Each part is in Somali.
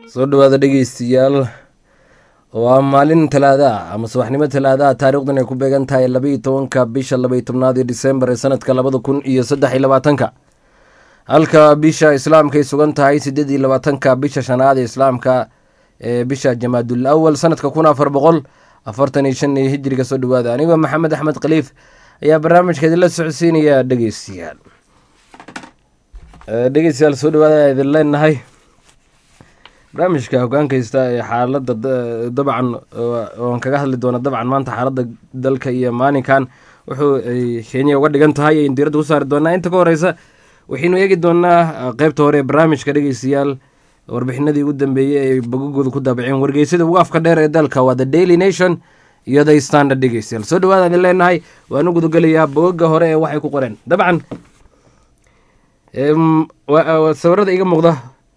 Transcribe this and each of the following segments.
soo dhawaada dhegeystayaal waa maalin talaada ah ama subaxnimo talaada ah taarikhdan ay ku beegan tahay labaiyo tobanka bisha labaiyo tobnaad ee disembar ee sanadka labada kun iyo saddex iyo labaatanka halka bisha islaamka ay sugan tahay sideed iyo labaatanka bisha shanaad ee islaamka ee bisha jamaadul awal sanadka kun afar boqol afartan iyo shan iyo hijriga soo dhawaada anigoo maxamed axmed khaliif ayaa barnaamijka idinla socodsiinaya dhegeystayaal dhegeystayaal soo dhawaada idin leenahay barnaamijka hogaankaysta ee xaalada dabcan oon kaga hadli doona dabcan maanta xaalada dalka iyo maalinkan wuxuu kenya uga dhigan tahay ayn diiradda ku saari doonaa inta ka horeysa waxaynu eegi doonaa qeybta hore ee barnaamijka dhegeystayaal warbixinadii ugu dambeeyey ay bogagooda ku daabaceen wargeysada ugu afka dheer ee dalka waa the daily nation iyo the standard dhegeystayaal soo dhawaada idin leenahay waanu gudagelayaa bogaga hore ee waxay ku qoreen dabcan sawirada iga muuqda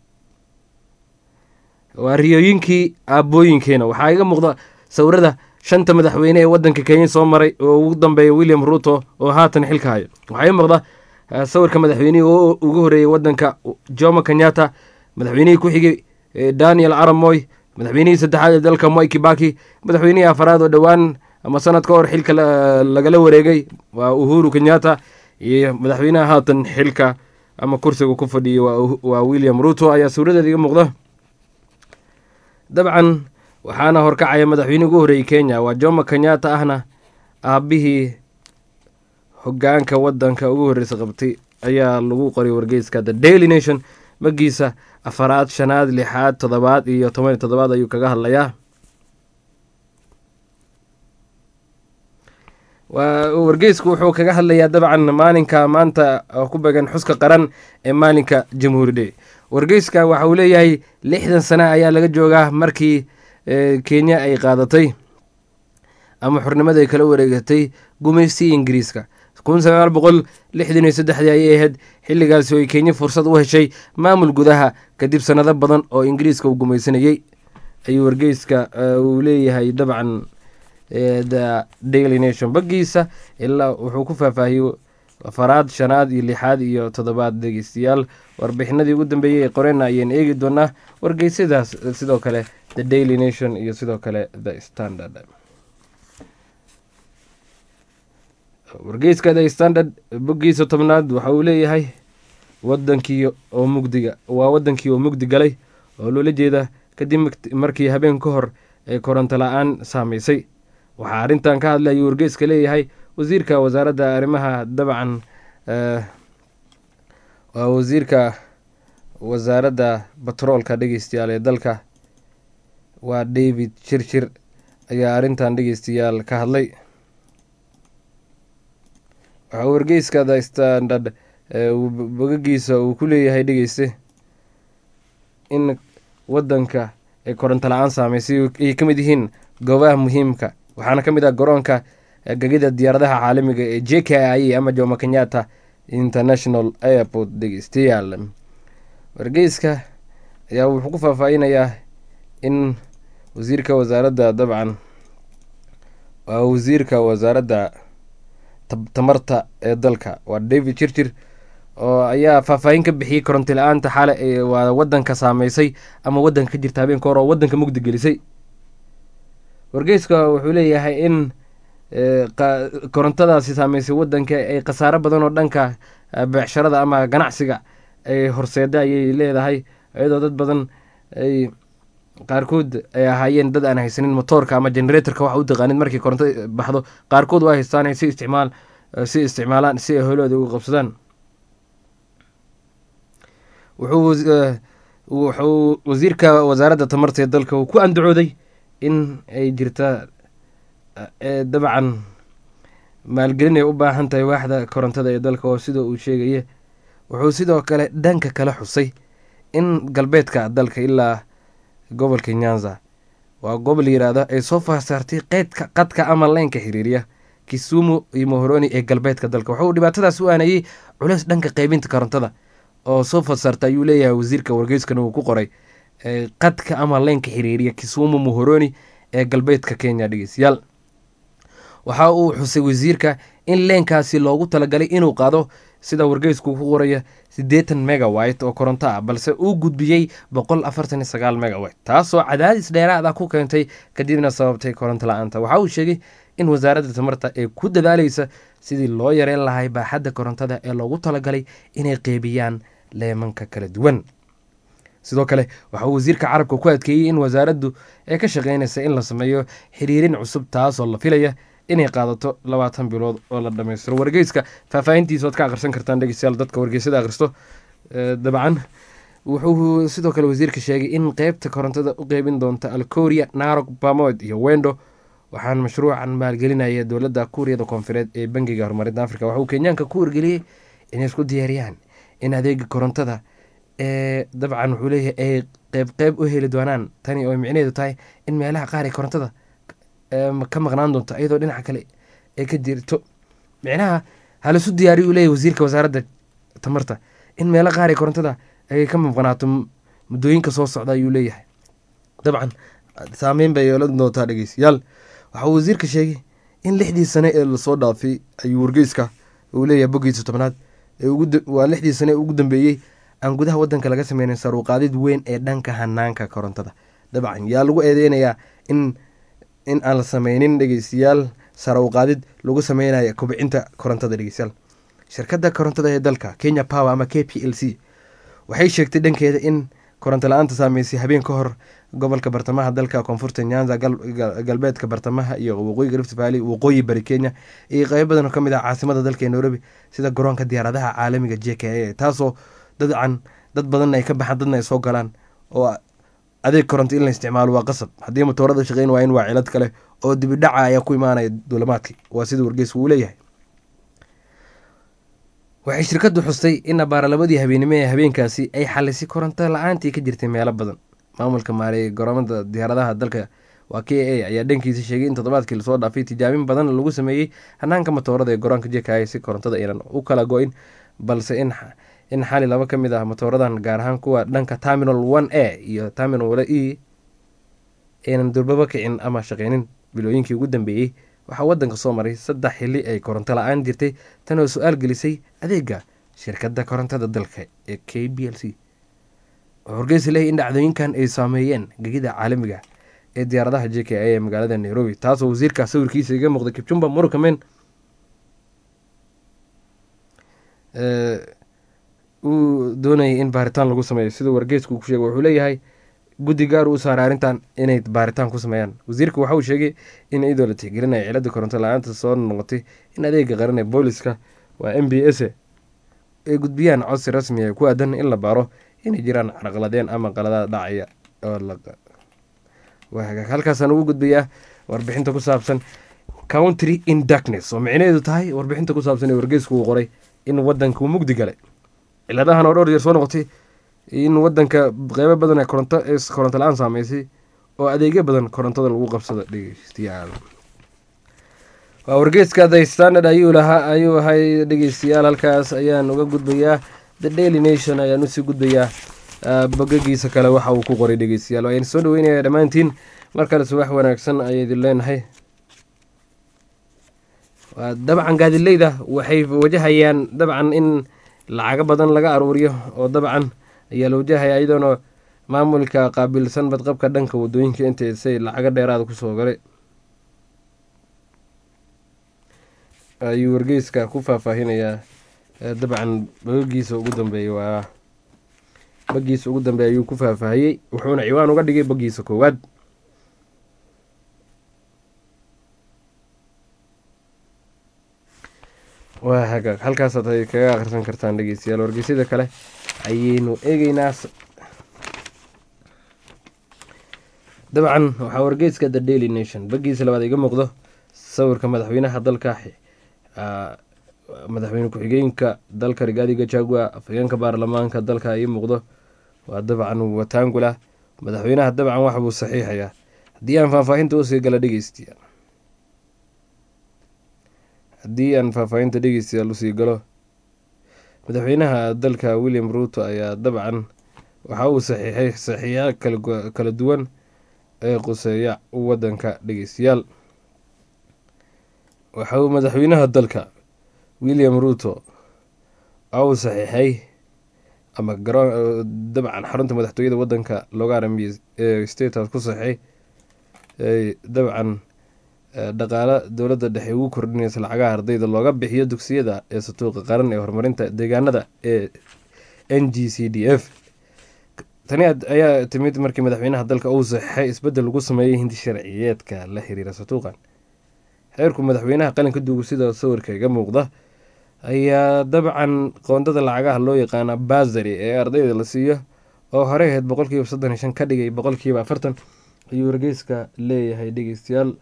waa riyooyinkii aabooyinkeena waxaa iga muuqda sawirada shanta madaxweyne ee wadanka kenya soo maray oo ugu dambeeya william ruto oo haatan xilka hayo waxaa ii muuqda sawirka madaxweynihii oo ugu horeeyey wadanka jomo kenyatta madaxweynihii ku xigay daniel aramoy madaxweynihii saddexaad ee dalka moi kibaki madaxweynihii afaraad oo dhowaan ama sanad ka hor xilka lagala wareegay waa uhuru kenyatta iyo madaxweynaha haatan xilka ama kursiga ku fadhiyay waa william ruto ayaa sawiradeeda iga muuqda dabcan waxaana horkacaya madaxweynihii ugu horeeyey kenya waa jomo kenyatta ahna aabihii hogaanka wadanka ugu horreysa qabtay ayaa lagu qoray wargeyska the daily nation magiisa afaraad shanaad lixaad toddobaad iyo toban iyo toddobaad ayuu kaga hadlayaa wargeysku wuxuu kaga hadlayaa dabcan maalinka maanta ku began xuska qaran ee maalinka jamhuuri day wargeyska waxa uu leeyahay lixdan sane ayaa laga joogaa markii kenya ay qaadatay ama xornimada ay kala wareegatay gumaysigii ingiriiska kun sagaal boqol lixdan iyo saddexdii ayay ahayd xilligaasi oo ay kenya fursad u heshay maamul gudaha kadib sanado badan oo ingiriiska uu gumaysanayey ayuu wargeyska uu leeyahay dabcan the daily nation bagiisa ilaa wuxuu ku faahfaahiyey afaraad shanaad iyo lixaad iyo toddobaad dhegeystayaal warbixinadii ugu dambeeyey ee qorena ayaan eegi doonaa wargeysadaas sidoo kale the daily nation iyo sidoo kale the standard wargeyska the standard bogiisa tobnaad waxa uu leeyahay wadankii oo mugdiga waa wadankii oo mugdi galay oo loola jeeda kadib markii habeen ka hor ay koronto la-aan saameysay waxaa arrintan ka hadlay ayuu wargeyska leeyahay wasiirka wasaaradda arrimaha dabcan waa wasiirka wasaaradda batroolka dhegeystayaal ee dalka waa david shirshir ayaa arrintan dhegeystayaal ka hadlay waxaa wargeyska the standard bogagiisa uu ku leeyahay dhegeyste in wadanka ay koronto la-aan saameysay ay ka mid yihiin goobaha muhiimka waxaana ka mid ah garoonka gegida diyaaradaha caalamiga ee j k i ama jomo kenyatta international airport dhegeystayaal wargeyska ayaa wuxuu ku faahfaahinayaa in wasiirka wasaaradda dabcan waa wasiirka wasaaradda tamarta ee dalka waa david chirchir oo ayaa faahfaahin ka bixiyey koronti la-aanta xaale waa wadanka saameysay ama wadanka ka jirta habeenka hore oo wadanka mugdi gelisay wargeyska wuxuu leeyahay in korontadaasi saameysay wadanka ay khasaaro badan oo dhanka beecsharada ama ganacsiga ay horseeda ayay leedahay iyadoo dad badan ay qaarkood ay ahaayeen dad aan haysanin motoorka ama generatorka waxa u taqaanid markii koronto baxdo qaarkood waa haystaan si isticmaal si isticmaalaan si ay holooda uga qabsadaan wuxuu wasiirka wasaaradda tamarta ee dalka uu ku andacooday in ay jirta dabcan maalgelin ay u baahan tahay waaxda korontada ee dalka oo sida uu sheegaya wuxuu sidoo kale dhanka kale xusay in galbeedka dalka ilaa gobolka nyanza waa gobol yiraahdo ay soo faasaartay qeydka qadka ama leynka xiriiriya kisumu iyo mohoroni ee galbeedka dalka wuxuu dhibaatadaas u aanayey culeys dhanka qeybinta korontada oo soo fasaarta ayuu leeyahay wasiirka wargeyskana uu ku qoray qadka ama leynka xiriiriya kisumu mohoroni ee galbeedka kenya dhegeystayaal waxa uu xusay wasiirka in leenkaasi loogu talagalay inuu qaado sida wargeysku ku qoraya siddeetan megawite oo koronto ah balse uu gudbiyey boqol afartan iyo sagaal megawite taasoo cadaadis dheeraad ah ku keentay kadibna sababtay koronto la-aanta waxa uu sheegay in wasaaradda tamarta ee ku dadaaleysa sidii loo yareyn lahay baaxadda korontada ee loogu talagalay inay qeybiyaan leemanka kala duwan sidoo kale waxa uu wasiirka carabka ku adkeeyey in wasaaraddu ay ka shaqeynaysa in la sameeyo xiriirin cusub taasoo la filaya inay qaadato labaatan bilood oo la dhammaystiro wargeyska faahfaahintiisa oad ka akhrisan kartaan dhegeystayaal dadka wargeysada akhristo dabcan wuxuu sidoo kale wasiirka sheegay in qeybta korontada u qeybin doonta alkoria narog bamod iyo wendo waxaan mashruucan maalgelinaya dowladda kuuriyada koonfureed ee bangiga horumarinta africa waxauu kenyaanka ku wargeliyey inay isku diyaariyaan in adeega korontada ee dabcan wuxuu leeyahay ay qeyb qeyb u heli doonaan tani oo micnaheedu tahay in meelaha qaar ee korontada ka maqnaan doonto iyadoo dhinaca kale ay ka jirto micnaha halisu diyaariy uu leeyahy wasiirka wasaaradda tamarta in meelo qaar ee korontada ay ka maqnaato muddooyinka soo socda ayuu leeyahay dabcan saameyn bay yeelan doontaa dhegeystayaal waxa uu wasiirka sheegay in lixdii sane ee lasoo dhaafay ayuu wargeyska uu leeyahay boggiisa tobnaad waa lixdii sane ugu dambeeyey aan gudaha wadanka laga sameynin saruuqaadid weyn ee dhanka hanaanka korontada dabcan yaa lagu eedeynayaa in in aan la sameynin dhegeystayaal sarawqaadid lagu sameynaya kobcinta korontada dhegeystayaal shirkadda korontada ee dalka kenya power ama k p l c waxay sheegtay dhankeeda in koronto la-aanta saameysay habeen ka hor gobolka bartamaha dalka koonfurta nyanza galbeedka bartamaha iyo waqooyiga rift valley waqooyi bari kenya iyo qeybo badan oo kamid ah caasimada dalka ee nairobi sida garoonka diyaaradaha caalamiga j k a taasoo dadcan dad badanna ay ka baxaan dadna ay soo galaan oo adeeg koronto in la isticmaalo waa qasab haddii matoorada shaqeyn waa in waa cilad kale oo dibidhaca ayaa ku imaanaya duulamaadkii waa sida wargeysku uu leeyahay waxay shirkaddu xustay in abaaralabadii habeenimo ee habeenkaasi ay xalisay koronto la-aantii ka jirtay meelo badan maamulka maareeyay garoomada diyaaradaha dalka waa k a ayaa dhankiisa sheegay in toddobaadkii lasoo dhaafay tijaabin badan lagu sameeyey hanaanka matoorada ee garoonka jekaya si korontada aynan u kala go-in balse in in xali laba ka mid ah matooradan gaar ahaan kuwa dhanka terminal one a iyo terminal e aynan durbaba kicin ama shaqeynin bilooyinkii ugu dambeeyey waxaa wadanka soo maray saddex xili ay koronto la-aan jirtay tan oo su-aal gelisay adeega shirkadda korontada dalka ee k b l c oo horgeysa leeyahy in dhacdooyinkan ay saameeyeen gegida caalamiga ee diyaaradaha j k a ee magaalada nairobi taasoo wasiirka sawirkiisa iga muuqday kibjumba murukamen uu doonayay in baaritaan lagu sameeyo siduu wargeysku ku sheegay wuxuu leeyahay guddi gaar uu saaray arrintan inay baaritaan ku sameeyaan wasiirka waxa uu sheegay in iyadoo la tixgelinaya cilada koronto la-aanta soo noqotay in adeega qaran ee booliska waa m b s ay gudbiyaan codsi rasmi ee ku aadan in la baaro inay jiraan carqaladeen ama qaladaad dhacaya oo halkaasaan ugu gudbayaa warbixinta ku saabsan country in darkness oo micnaheedu tahay warbixinta ku saabsan ee wargeysku uu qoray in wadanka uu mugdi galay ciladahan oo dhowr jeer soo noqotay in wadanka qeybo badan ee koronto koronto la-aan saameysay oo adeegyo badan korontada lagu qabsado dhegeystayaal waa wargeeska the standard ayuu lahaa ayuu ahay dhegeystayaal halkaas ayaan uga gudbayaa the daily nation ayaan usii gudbayaa bogagiisa kale waxa uu ku qoray dhegeystayaal ayaan soo dhaweynaya dhammaantiin mar kale subax wanaagsan ayay idin leenahay dabcan gaadileyda waxay wajahayaan dabcan in lacago badan laga aruuriyo oo dabcan ayaa la wajahaya iyadoona maamulka qaabilsan badqabka dhanka wadooyinka intaysay lacago dheeraada kusoo galay ayuu wargeyska ku faahfaahinayaa dabcan bogagiisa ugu dambeeyay waa bagiisa ugu dambeeya ayuu ku faahfaahiyey wuxuuna ciwaan uga dhigay bagiisa koowaad waa hagaag halkaasaad ay kaga akhrisan kartaan dhegeystayaal wargeysyada kale ayaynu eegeynaa dabcan waxaa wargeyska the daily nation bagiisa labaad iga muuqdo sawirka madaxweynaha dalka madaxweyne ku-xigeenka dalka rigaadi gajagua afhageenka baarlamaanka dalka ii muuqdo waa dabcan watangula madaxweynaha dabcan wax buu saxiixayaa haddii aan faahfaahinta usii gala dhegeystiya haddii aan faahfaahinta dhegeystayaal usii galo madaxweynaha dalka william ruuto ayaa dabcan waxa uu saxiixay saxiixa kala duwan ee quseeya wadanka dhegeystayaal waxa uu madaxweynaha dalka william ruuto uu saxiixay ama garoon dabcan xarunta madaxtooyada wadanka looga aramiyey state house ku saxiixay dabcan dhaqaalo dowladda dhexe ugu kordhinaysa lacagaha ardayda looga bixiyo dugsiyada ee satuuqa qaran ee horumarinta deegaanada ee n g c d f tani ayaa timid markii madaxweynaha dalka uu saxiixay isbedel lagu sameeyey hindi sharciyeedka la xiriira satuuqan xeerku madaxweynaha qalinka duugu sida sawirka iga muuqda ayaa dabcan qoondada lacagaha loo yaqaana basari ee ardayda la siiyo oo horey ahayd boqolkiiba soddon iyo shan ka dhigay boqolkiiba afartan ayuu wargeyska leeyahay dhegeystayaal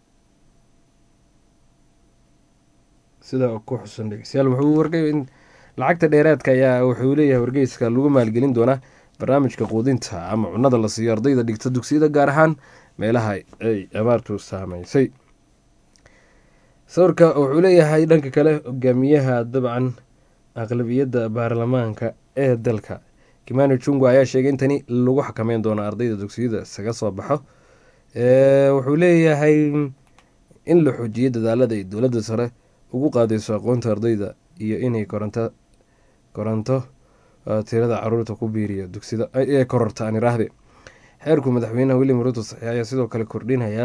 sida ku xusan dhegeystayaal wuxuu wargay in lacagta dheeraadka ayaa wuxuu leeyahay wargeyska lagu maalgelin doonaa barnaamijka quudinta ama cunada la siiyo ardayda dhigta dugsiyada gaar ahaan meelaha ay abaartu saameysay sawirka wuxuu leeyahay dhanka kale hogaamiyaha dabcan aqlabiyadda baarlamaanka ee dalka kimani jungu ayaa sheegay in tani lagu xakameyn doono ardayda dugsiyada isaga soo baxo wuxuu leeyahay in la xoojiyo dadaalada ay dowladda sare ugu qaadayso aqoonta ardayda iyo inay koronto koronto tirada caruurta ku biiriya dugsida ee kororta aan iraahde xeerku madaxweynaha william ruto saxiix ayaa sidoo kale kordhinaya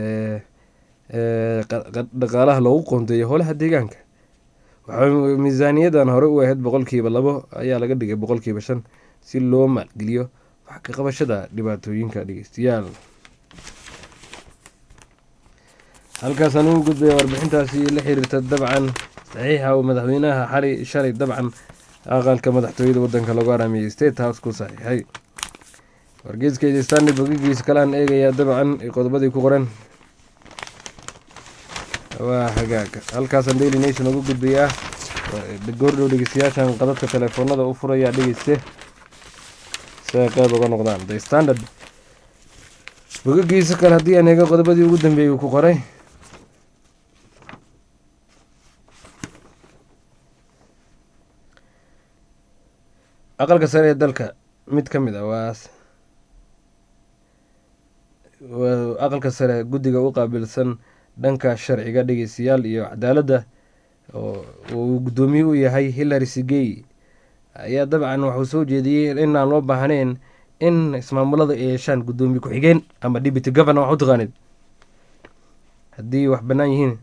dhaqaalaha loogu qoondeeyo howlaha deegaanka waxaa miisaaniyadan hore u ahayd boqolkiiba labo ayaa laga dhigay boqolkiiba shan si loo maalgeliyo wax ka qabashada dhibaatooyinka dhegeystayaal halkaasaan ugu gudbaya warbixintaasi la xiriirta dabcan saxiixa uu madaxweynaha xali shalay dabcan aqalka madaxtooyada wadanka lagu araamiyey state house ku saxiixay wargeeska standard bogigiisa kalean eegayaa dabcan qodobadii ku qoran waa hagaag halkaasaan daily nation ugu gudbayaa goordhow dhegeystayaashan qadadka telefoonada u furayaa dhegeyste si ay qeyb uga noqdaan the standard bogagiisa kale haddii aan eego qodobadii ugu dambeeyey uu ku qoray aqalka sare ee dalka mid ka mid ah waa aqalka sare guddiga u qaabilsan dhanka sharciga dhegeystayaal iyo cadaaladda oo uu guddoomiye u yahay hillary sigey ayaa dabcan waxuu soo jeediyey inaan loo baahnayn in ismaamulada ay yeeshaan guddoomiye ku-xigeen ama deputy governor wax u taqaanid haddii wax bannaan yihiin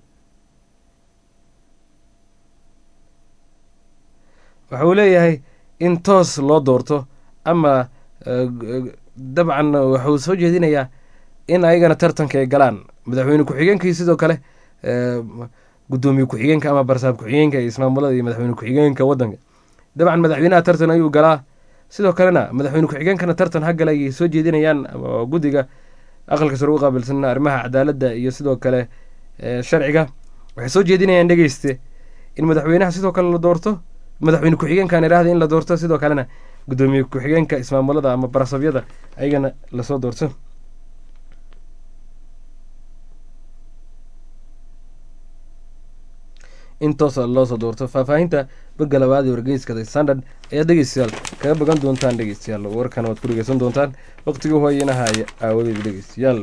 waxa uu leeyahay in toos loo doorto ama dabcan waxuu soo jeedinayaa in ayagana tartanka ay galaan madaxweyne ku-xigeenkii sidoo kale guddoomiye ku-xigeenka ama barsaab ku-xigeenka ee ismaamulada iyo madaxweyne ku-xigeenka wadanka dabcan madaxweynaha tartan ayuu galaa sidoo kalena madaxweyne ku-xigeenkana tartan ha gala ayay soo jeedinayaan guddiga aqalka sare u qaabilsan arrimaha cadaaladda iyo sidoo kale sharciga waxay soo jeedinayaan dhegeyste in madaxweynaha sidoo kale la doorto madaxweyne ku-xigeenkan iraahda in la doorto sidoo kalena guddoomiye ku-xigeenka ismaamulada ama barasabyada ayagana lasoo doorto in toosa loosoo doorto faahfaahinta bogga labaad ee wargeyskada standard ayaa dhegeystayaal kaga bogan doontaan dhegeystayaal warkana waad ku dhegeysan doontaan waqtigii hooyanahaaya aawadeeda dhegeystayaal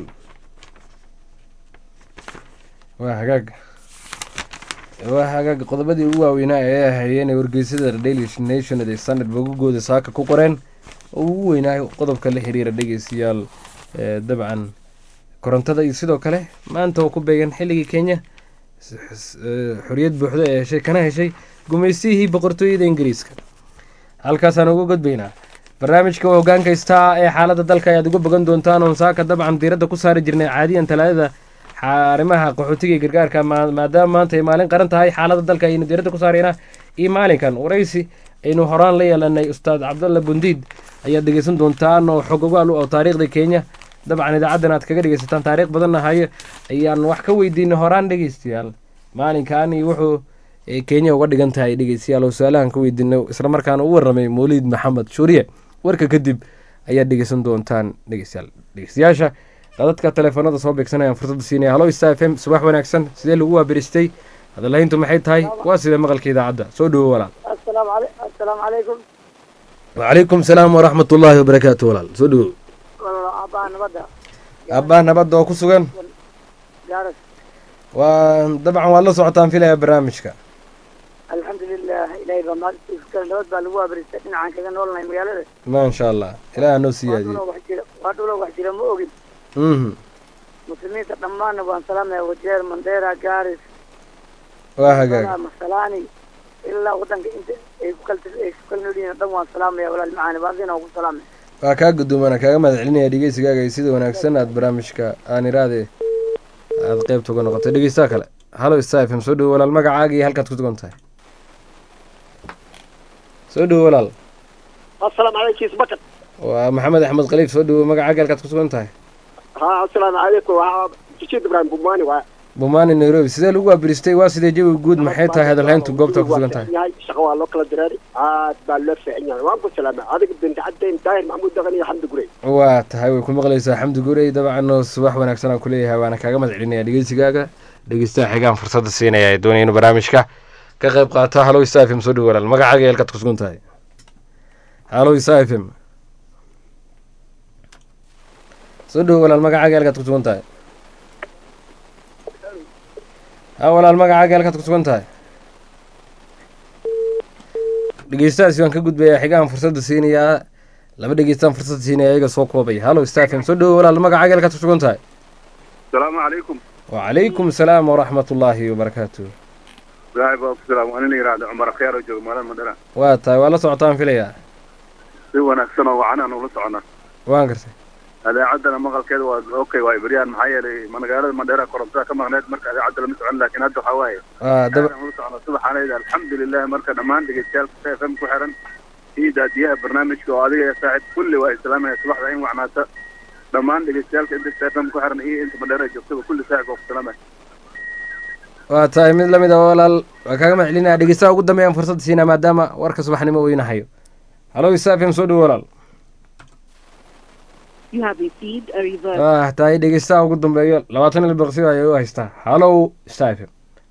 waa hagaag waa hagaag qodobadii ugu waaweynaa ee ahayeen ee wargeysada daily nation ee standard bogagooda saaka ku qoreen oo ugu weynaa qodobka la xiriira dhegeystayaal dabcan korontada iyo sidoo kale maanta oo ku beegan xilligii kenya xoriyad buuxda ee heshay kana heshay gumaystihii boqortooyada ingiriiska halkaasaan uga gudbaynaa barnaamijka hogaanka star ee xaaladda dalka ayaad uga bogan doontaan oon saaka dabcan diiradda ku saari jirnay caadiyan talaadada arrimaha qaxootiga iyo gargaarka maadaama maanta ay maalin qaran tahay xaaladda dalka ayaynu diiradda ku saaraynaa iyo maalinkan waraysi aynu horaan la yeelanay ustaad cabdalla bundiid ayaad dhegeysan doontaan oo xog ogaal oo taariikhda kenya dabcan idaacaddan aad kaga dhegeysataan taariikh badanna hayo ayaan wax ka weydiinay horaan dhegeystayaal maalinkaani wuxuu kenya uga dhigan tahay dhegeystayaal oo su-aalahan ka weydiinay islamarkaana u warramay mawliid maxamed shuuriye warka kadib ayaad dhegeysan doontaan dhegeystayaal dhegeystayaasha dadka teleefoonada soo beegsanayaan fursadda siinaya halo star f m subax wanaagsan sidee lagu waabiristay hadalahayntu maxay tahay waa sidee maqalka idaacadda soo dhowo walaal asalaamu calaykum wacalaykum salaam waraxmat ullaahi wabarakaatu walaal soo dhowo aabbaha nabadda aabbaha nabadda oo ku sugan gaaras waa dabcan waad la socotaan filaya barnaamijka alxamdulilah ilaahay baa mahad iska kale nabad baa lagu waabariistay dhinacaan kaga noolnahay magaalada maasha allah ilaaha noo waa siyaadiyey dhulo wax jira waa dhulo wax jira ma ogin mhm muslimiinta dhammaanna waan salaamaya wajeer mandera gaaris waa hagaag masalaani ilaa wadanka inta ay ku kala ay ku kala nool yihiin oo dhan waan salaamaya walaal macaani baadina waan ku salaamaya waa kaa guddoomana kaaga mahad celinaya dhegeysigaaga iyo sida wanaagsan aad barnaamijka aan iraade aad qeybta uga noqotay dhegeystaha kale halo star fm soo dhowo walaal magacaaga iyo halkaad ku sugan tahay soo dhowo walaal asalaamu calaykum isbakan waa maxamed axmed khaliif soo dhowo magacaaga halkaad ku sugan tahay ha asalaamu calaykum waa jijid ibrahim bumani waa bumaani nairobi sidee lagu waabiristay waa sidee jawi guud maxay tahay hadalhayntu goobta ku sugan tahay yahay shaqo waa loo kala diraari aad baa loo fiican yahay waan ku salaamay adiga binti caddayn daahir maxamuud daqan iyo xamdi gurey waa tahay way ku maqlaysaa xamdi gurey dabcan oo subax wanaagsan aan kuleeyahay waana kaaga mahad celinaya dhegeysigaaga dhegeystaha xigaan fursadda siinaya ee doonaya inuu barnaamijka ka qayb qaato halo isa f m soo dhowo walaal magacaaga iyo halkaad ku sugan tahay halo isa f m soo dhowo walaal magacaaga iyo halkaad ku sugan tahay ha walaal magacaaga iyo halkaad ku sugan tahay dhegeystahaasi waan ka gudbayaa xigaan fursadda siinayaa laba dhegeystaan fursadda siinaya iyaga soo koobay halo star f m soo dhowo walaal magacaaga iyo halkaad ku sugan tahay asalaamu calaykum وعليكم السلام ورحمة الله وبركاته ilaahay baa ku salaam waa nin yidhaahda cumar akhyaar oo jooga maalin madhana waa tahay waa la socotaan filayaa si wanaagsan oo wacan aan ula soconnaa waan gartay adeecaddana maqalkeeda waa okay waa ibriyaan maxaa yeelay magaalada madheera korontada ka maqneed marka adeecadda lama socon laakiin hadda waxaa waaye waa daba aan ula soconnaa subaxaanayda alxamdulilah marka dhammaan dhegeystayaal f m ku xiran iyo daadiyaha barnaamijka oo adiga iyo saaxib kulli waa islaamaya subaxda in wacnaata dhammaan dhegeystayaalka inta f m ku xiran iyo inta madheera joogtaba kulli saaxib waa ku salaamaya waa tahay mid lamid a walaal waa kaaga mahad celinaya dhegeystaha ugu dambeeyaan fursadda siinaa maadaama warka subaxnimo uu inahayo halo isa f m soo dhowo walaal You have received a reverse. waa tahay dhegeystaha ugu dambeeyo labaatan il baqsiyo ayay u haystaa halo isa f m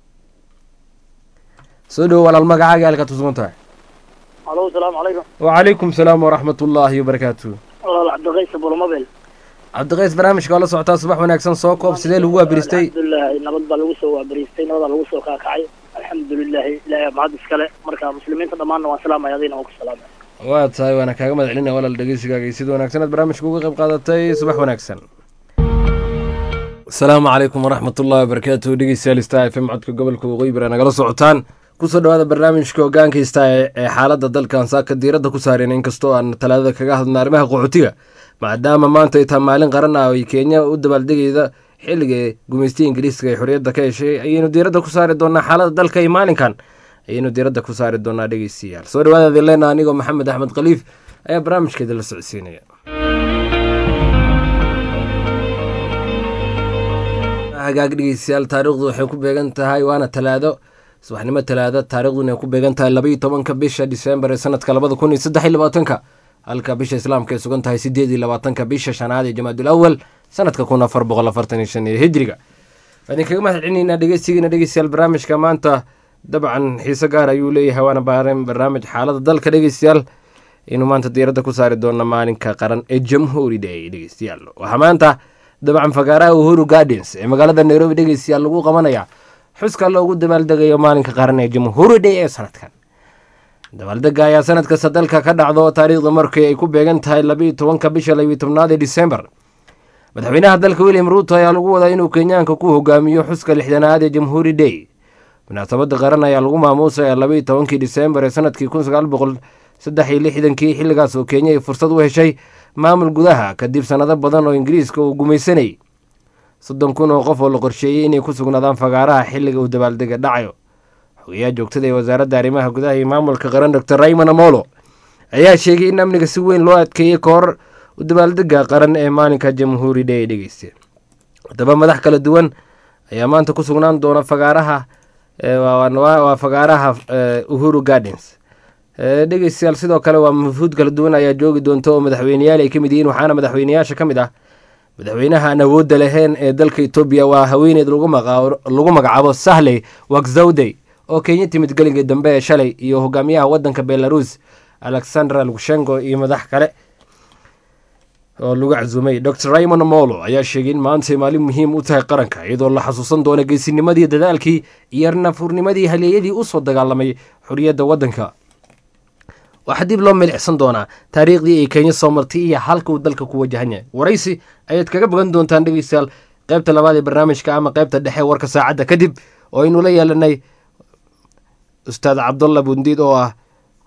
soo dhowo walaal magacaaga iyo halkaad ku sugan tahay alo salaamu calaykum وعليكم السلام ورحمة الله وبركاته walaal cabdiqays bulmabel cabdiqays barnaamijka waa la socotaa subax wanaagsan soo koob sidee lagu waabiristay alxamdulilahi nabad baa lagu soo waabariistay nabadaa lagu soo kaakacay alxamdulilahi ilaahay mahad iskale marka muslimiinta dhammaanna waan salaamaya adina waan ku salaamaya waa tahay waana kaaga mahad celinaya walaal dhegeysigaaga iyo sida wanaagsan aad barnaamijka uga qayb qaadatay subax wanaagsan asalaamu calaykum waraxmat ullahi wabarakaatu dhegeystayaal star f m codka gobolka waqooyi bari nagala socotaan kusoo dhawaada barnaamijka hogaankaysta ee xaaladda dalkan saaka diiradda ku saareen inkastoo aan talaadada kaga hadlna arrimaha qaxootiga maadaama maanta ay tahay maalin qaran ah oo ay kenya u dabaaldegayda xilliga gumaystiya ingiriiska ay xorriyadda ka heshay ayaynu diiradda ku saari doonaa xaaladda dalka iyo maalinkan ayaynu diiradda ku saari doonaa dhegeystayaal soo dhawaada adilena anigoo maxamed axmed khaliif ayaa barnaamijkeeda la socodsiinaya hagaag dhegeystayaal taariikhdu waxay ku beegan tahay waana talaado subaxnimo talaado taariikhduna ay ku beegan tahay labaiyo tobanka bisha disembar ee sanadka labada kun iyo saddex iyo labaatanka halka bisha islaamka ay sugan tahay sideed iyo labaatanka bisha shanaad ee jamaadul awal sanadka kun afar boqol afartan iyo shan ee hijriga waan idinkaga mahad celinaynaa dhegeysigiina dhegeystayaal barnaamijka maanta dabcan xiise gaar ayuu leeyahay waana baaran barnaamij xaalada dalka dhegeystayaal inuu maanta diiradda ku saari doono maalinka qaran ee jamhuuri day dhegeystayaal waxaa maanta dabcan fagaaraha uhuru gardens ee magaalada nairobi dhegeystayaal lagu qabanaya xuska loogu dabaaldegayo maalinka qaran ee jamhuuri day ee sanadkan dabaaldega ayaa sanad kasta dalka ka dhacdo taariikhda markii ay ku beegan tahay labaiyo tobanka bisha labiyo tobnaad ee disembar madaxweynaha dalka william ruuto ayaa lagu wadaa inuu kenyaanka ku hogaamiyo xuska lixdanaad ee jamhuuri day munaasabada qaran ayaa lagu maamuusaya labaiyo tobankii disembar ee sanadkii kun sagaal boqol saddex iyo lixdankii xilligaas oo kenya ay fursad u heshay maamul gudaha kadib sannado badan oo ingiriiska uu gumaysanayay soddon kun oo qof oo la qorsheeyey inay ku sugnaadaan fagaaraha xilliga uu dabaaldega dhacayo xogayaha joogtada ee wasaaradda arrimaha gudaha iyo maamulka qaran doctor raymond amolo ayaa sheegay in amniga si weyn loo adkeeyey ka hor u dabaaldega qaran ee maalinka jamhuuri day dhegeyste haddaba madax kala duwan ayaa maanta ku sugnaan doona fagaaraha waa fagaaraha uhuru gardens dhegeystayaal sidoo kale waa mafuud kala duwan ayaa joogi doonta oo madaxweyneyaal ay ka mid yihiin waxaana madaxweyneyaasha ka mid ah madaxweynaha aan awoodda lahayn ee dalka etoobiya waa haweeneyd lagu magacaabo sahley wakzawdey oo kenya timid gelinka dambe ee shalay iyo hogaamiyaha wadanka belarus alexandra lushenko iyo madax kale oo lagu casuumay dor raymond molo ayaa sheegay in maantay maalin muhiim u tahay qaranka iyadoo la xasuusan doono geesinimadii dadaalkii iyo nafuurnimadii haleeyadii usoo dagaalamay xorriyadda waddanka waxaa dib loo milicsan doonaa taariikhdii ay kenya soo martay iyo halka uu dalka ku wajahan yahay waraysi ayaad kaga bogan doontaan dhegeystayaal qaybta labaad ee barnaamijka ama qaybta dhexe warka saacadda kadib oo aynu la yeelanay ustaad cabdulla bundiid oo ah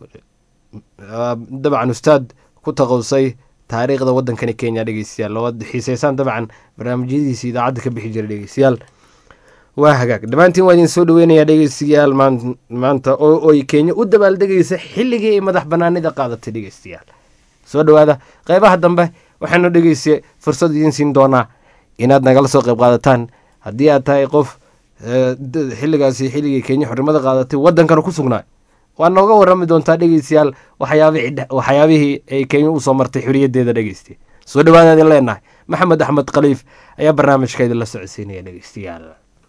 dabcan ustaad ku taqawsay taariikhda wadankani kenya dhegeystayaal oo aad xiiseysaan dabcan barnaamijyadiisa idaacadda ka bixi jiray dhegeystayaal waa hagaag dhammaantiin waa idin soo dhaweynayaa dhegeystayaal maanta oo ay kenya u dabaaldegaysa xilligii ay madax banaanida qaadatay dhegeystayaal soo dhawaada qeybaha dambe waxaanu dhegeysta fursad idiin siin doonaa inaad nagala soo qeyb qaadataan haddii aad tahay qof xilligaasi xilligii kenya xornimada qaadatay wadankana ku sugnaa waa nooga warami doontaa dhegeystayaal waxyaabihii ay kenya usoo martay xoriyaddeeda dhegeysta soo dhawaada idin leenahay maxamed axmed khaliif ayaa barnaamijka idinla socodsiinaya dhegeystayaal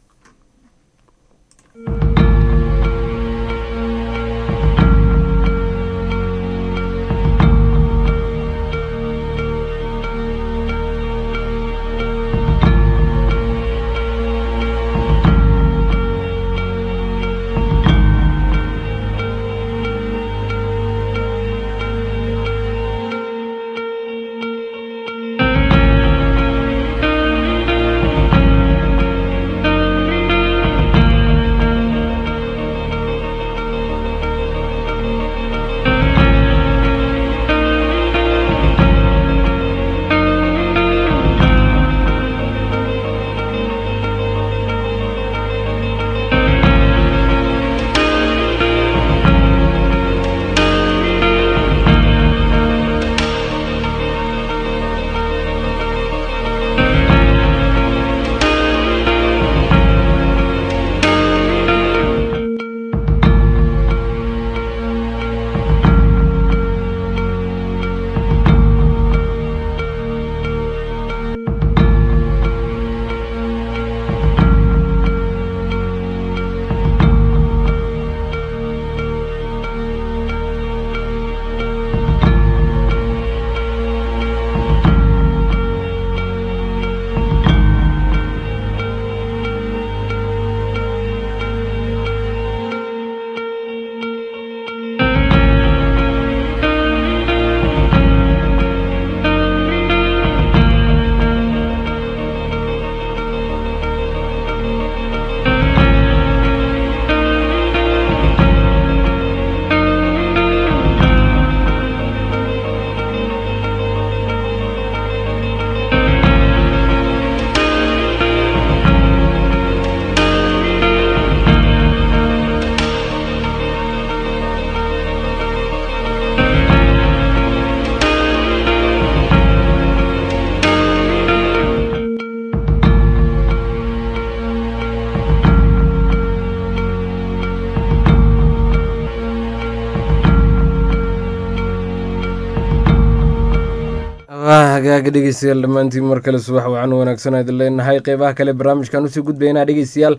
hagaaga dhegeystayaal dhammaantiin mar kale subax wacan wanaagsan idin leenahay qeybaha kale barnaamijkan usii gudbaynaa dhegeystayaal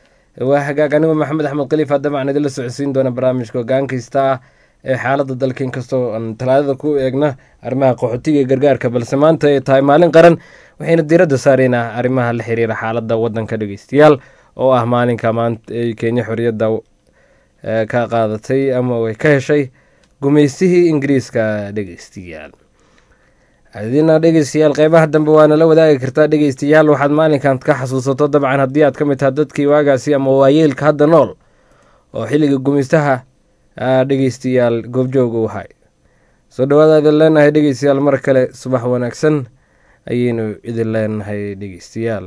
waa hagaag anigoo maxamed axmed khaliifa dabcan idinla socodsiin doona barnaamijka hogaan kasta ah ee xaalada dalka inkastoo aan talaadada ku eegna arrimaha qaxootiga iyo gargaarka balse maanta ay tahay maalin qaran waxayna diiradda saareynaa arrimaha la xiriira xaalada wadanka dhegeystayaal oo ah maalinka maanta ay kenya xoriyadda ka qaadatay ama ay ka heshay gumeystihii ingiriiska dhegeystayaal adina dhegeystayaal qeybaha dambe waana la wadaagi kartaa dhegeystayaal waxaad maalinkan ka xasuusato dabcan haddii aad ka mid taha dadkii waagaasi ama waayeelka hadda nool oo xilliga gumeystaha dhegeystayaal goobjoog u ahay soo dhawaada idin leenahay dhegeystayaal mar kale subax wanaagsan ayaynu idin leenahay dhegeystayaal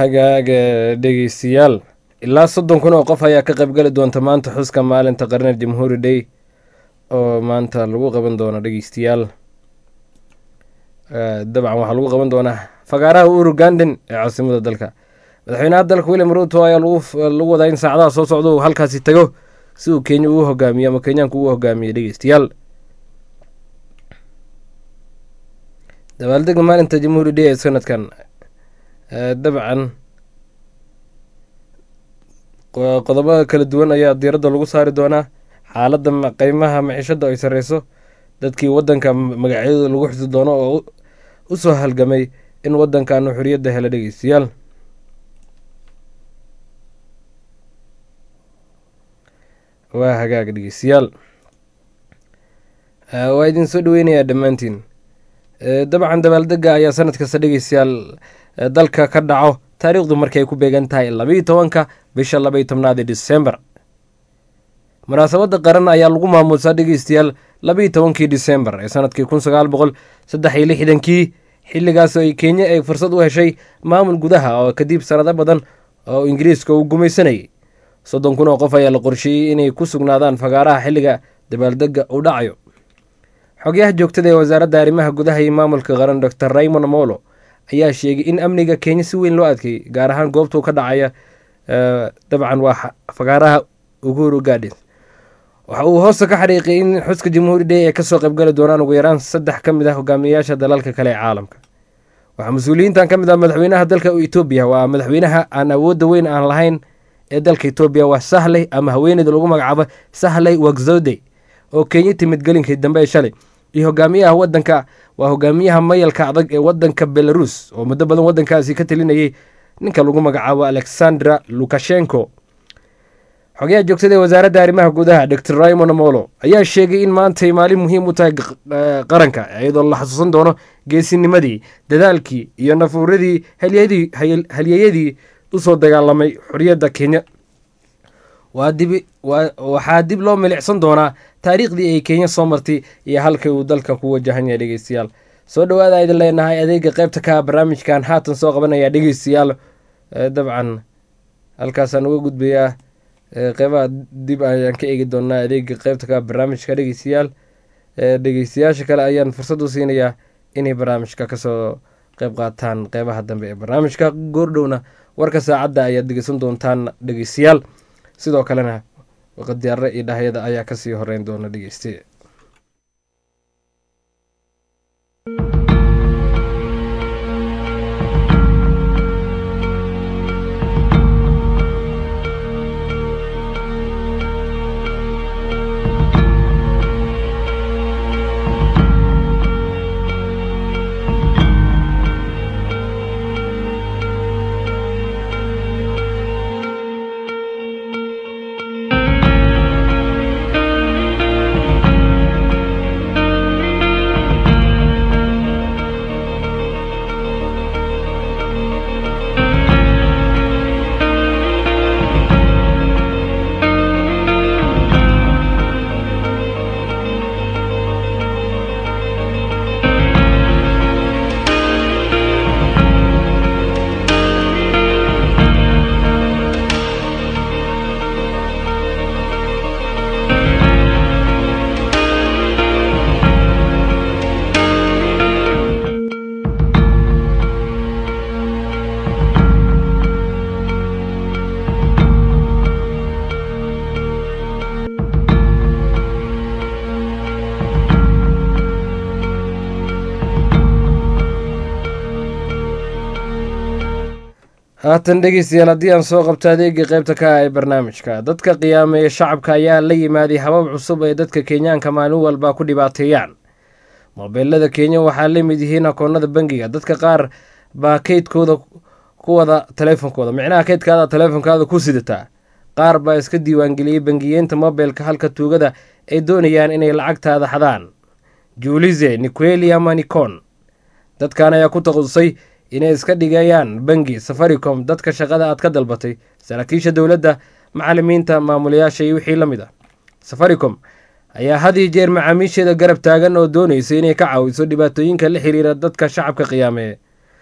hagaaga dhegeystayaal ilaa soddon kun oo qof ayaa ka qaybgali doonta maanta xuska maalinta qarner jamhuuri day oo maanta lagu qaban doono dhegeystayaal dabcan waxaa lagu qaban doonaa fagaaraha uru ganden ee caasimada dalka madaxweynaha dalka william ruto ayaa lagu wadaa in saacadaha soo socda uu halkaasi tago si uu kenya uu hogaamiyo ama kenyaanka uu hogaamiyo dhegeystayaal dabaaldega maalinta jamhuuri day ee sanadkan dabcan qodobada kala duwan ayaa diiradda lagu saari doonaa xaaladda qeymaha maciishada ay sareyso dadkii wadanka magacyadooda lagu xusi doono oo u soo halgamay in wadankan xoriyadda hela dhegeystayaal waa hagaag dhegeystayaal waa idin soo dhaweynayaa dhammaantiin dabcan dabaaldega ayaa sanad kasta dhegeystayaal dalka ka dhaco taariikhdu markay ku beegan tahay labayo tobanka bisha labaiyo tobnaad ee disembar munaasabadda qaran ayaa lagu maamuusaa dhegeystayaal labaiyo tobankii disembar ee sanadkii kun sagaal boqol saddex iyo lixdankii xilligaas ay kenya ay fursad u heshay maamul gudaha oo kadib sanado badan oo ingiriiska uu gumaysanayay soddon kun oo qof ayaa la qorsheeyey inay ku sugnaadaan fagaaraha xilliga dabaaldega uu dhacayo xogyaha joogtada ee wasaaradda arrimaha gudaha iyo maamulka qaran doctor raymond molo ayaa sheegay in amniga kenya si weyn loo adkeeyey gaar ahaan goobtuu ka dhacaya dabcan waa fagaaraha uhuru gardens waxa uu hoosta ka xariiqiyay in xuska jamhuuri day ay kasoo qaybgali doonaan ugu yaraan saddex ka mid ah hogaamiyayaasha dalalka kale ee caalamka waxaa mas-uuliyiintan ka mid ah madaxweynaha dalka etoobiya waa madaxweynaha aan awoodda weyn aan lahayn ee dalka etoobiya waa sahley ama haweeneyda lagu magacaabo sahley wagzode oo kenya timid gelinkii dambe ee shalay iyo hogaamiyaha wadanka waa hogaamiyaha mayalka adag ee wadanka belarus oo muddo badan wadankaasi ka talinayay ninka lagu magacaabo alexandra lukashenko xogayaha joogtada ee wasaaradda arrimaha gudaha doctor raymond molo ayaa sheegay in maantay maalin muhiim u tahay qaranka iyadoo la xasuusan doono geesinimadii dadaalkii iyo nafuuradii halyeyadii usoo dagaalamay xoriyadda kenya waxaa dib loo milicsan doonaa taariikhdii ay kenya soo martay iyo halkay uu dalka ku wajahan yahay dhegeystayaal soo dhawaada idin leenahay adeega qeybta ka barnaamijkan haatan soo qabanaya dhegeystayaal dabcan halkaasaan uga gudbayaa qeybaha dib ayaan ka eegi doonaa adeega qeybta ka barnaamijka dhegeystayaal dhegeystayaasha kale ayaan fursad u siinayaa inay barnaamijka kasoo qeyb qaataan qeybaha dambe ee barnaamijka goordhowna warka saacadda ayaad dhegeysan doontaan dhegeystayaal sidoo kalena qadiyaare iyo dhahyada ayaa kasii horeyn doona dhegeyste haatan dhegeystayaal haddii aan soo qabto adeega qeybta ka ah ee barnaamijka dadka qiyaameeya shacabka ayaa la yimaaday habab cusub ee dadka kenyaanka maalin walba ku dhibaateeyaan moobeelada kenya waxaa la mid yihiin akoonada bangiga dadka qaar baa keydkooda ku wada taleefonkooda micnaha keydkaada taleefonkaada ku sidataa qaar baa iska diiwaangeliyey bangiyeenta mobilka halka tuugada ay doonayaan inay lacagtaada xadaan juulize niqueli ama nikon dadkan ayaa ku taqasusay inay iska dhigayaan bangi safaricom dadka shaqada aad ka dalbatay saraakiisha dowladda macalimiinta maamulayaasha iyo wixii la mid ah safaricom ayaa had iyo jeer macaamiisheeda garab taagan oo doonaysa inay ka caawiso dhibaatooyinka la xiriira dadka shacabka qiyaameeye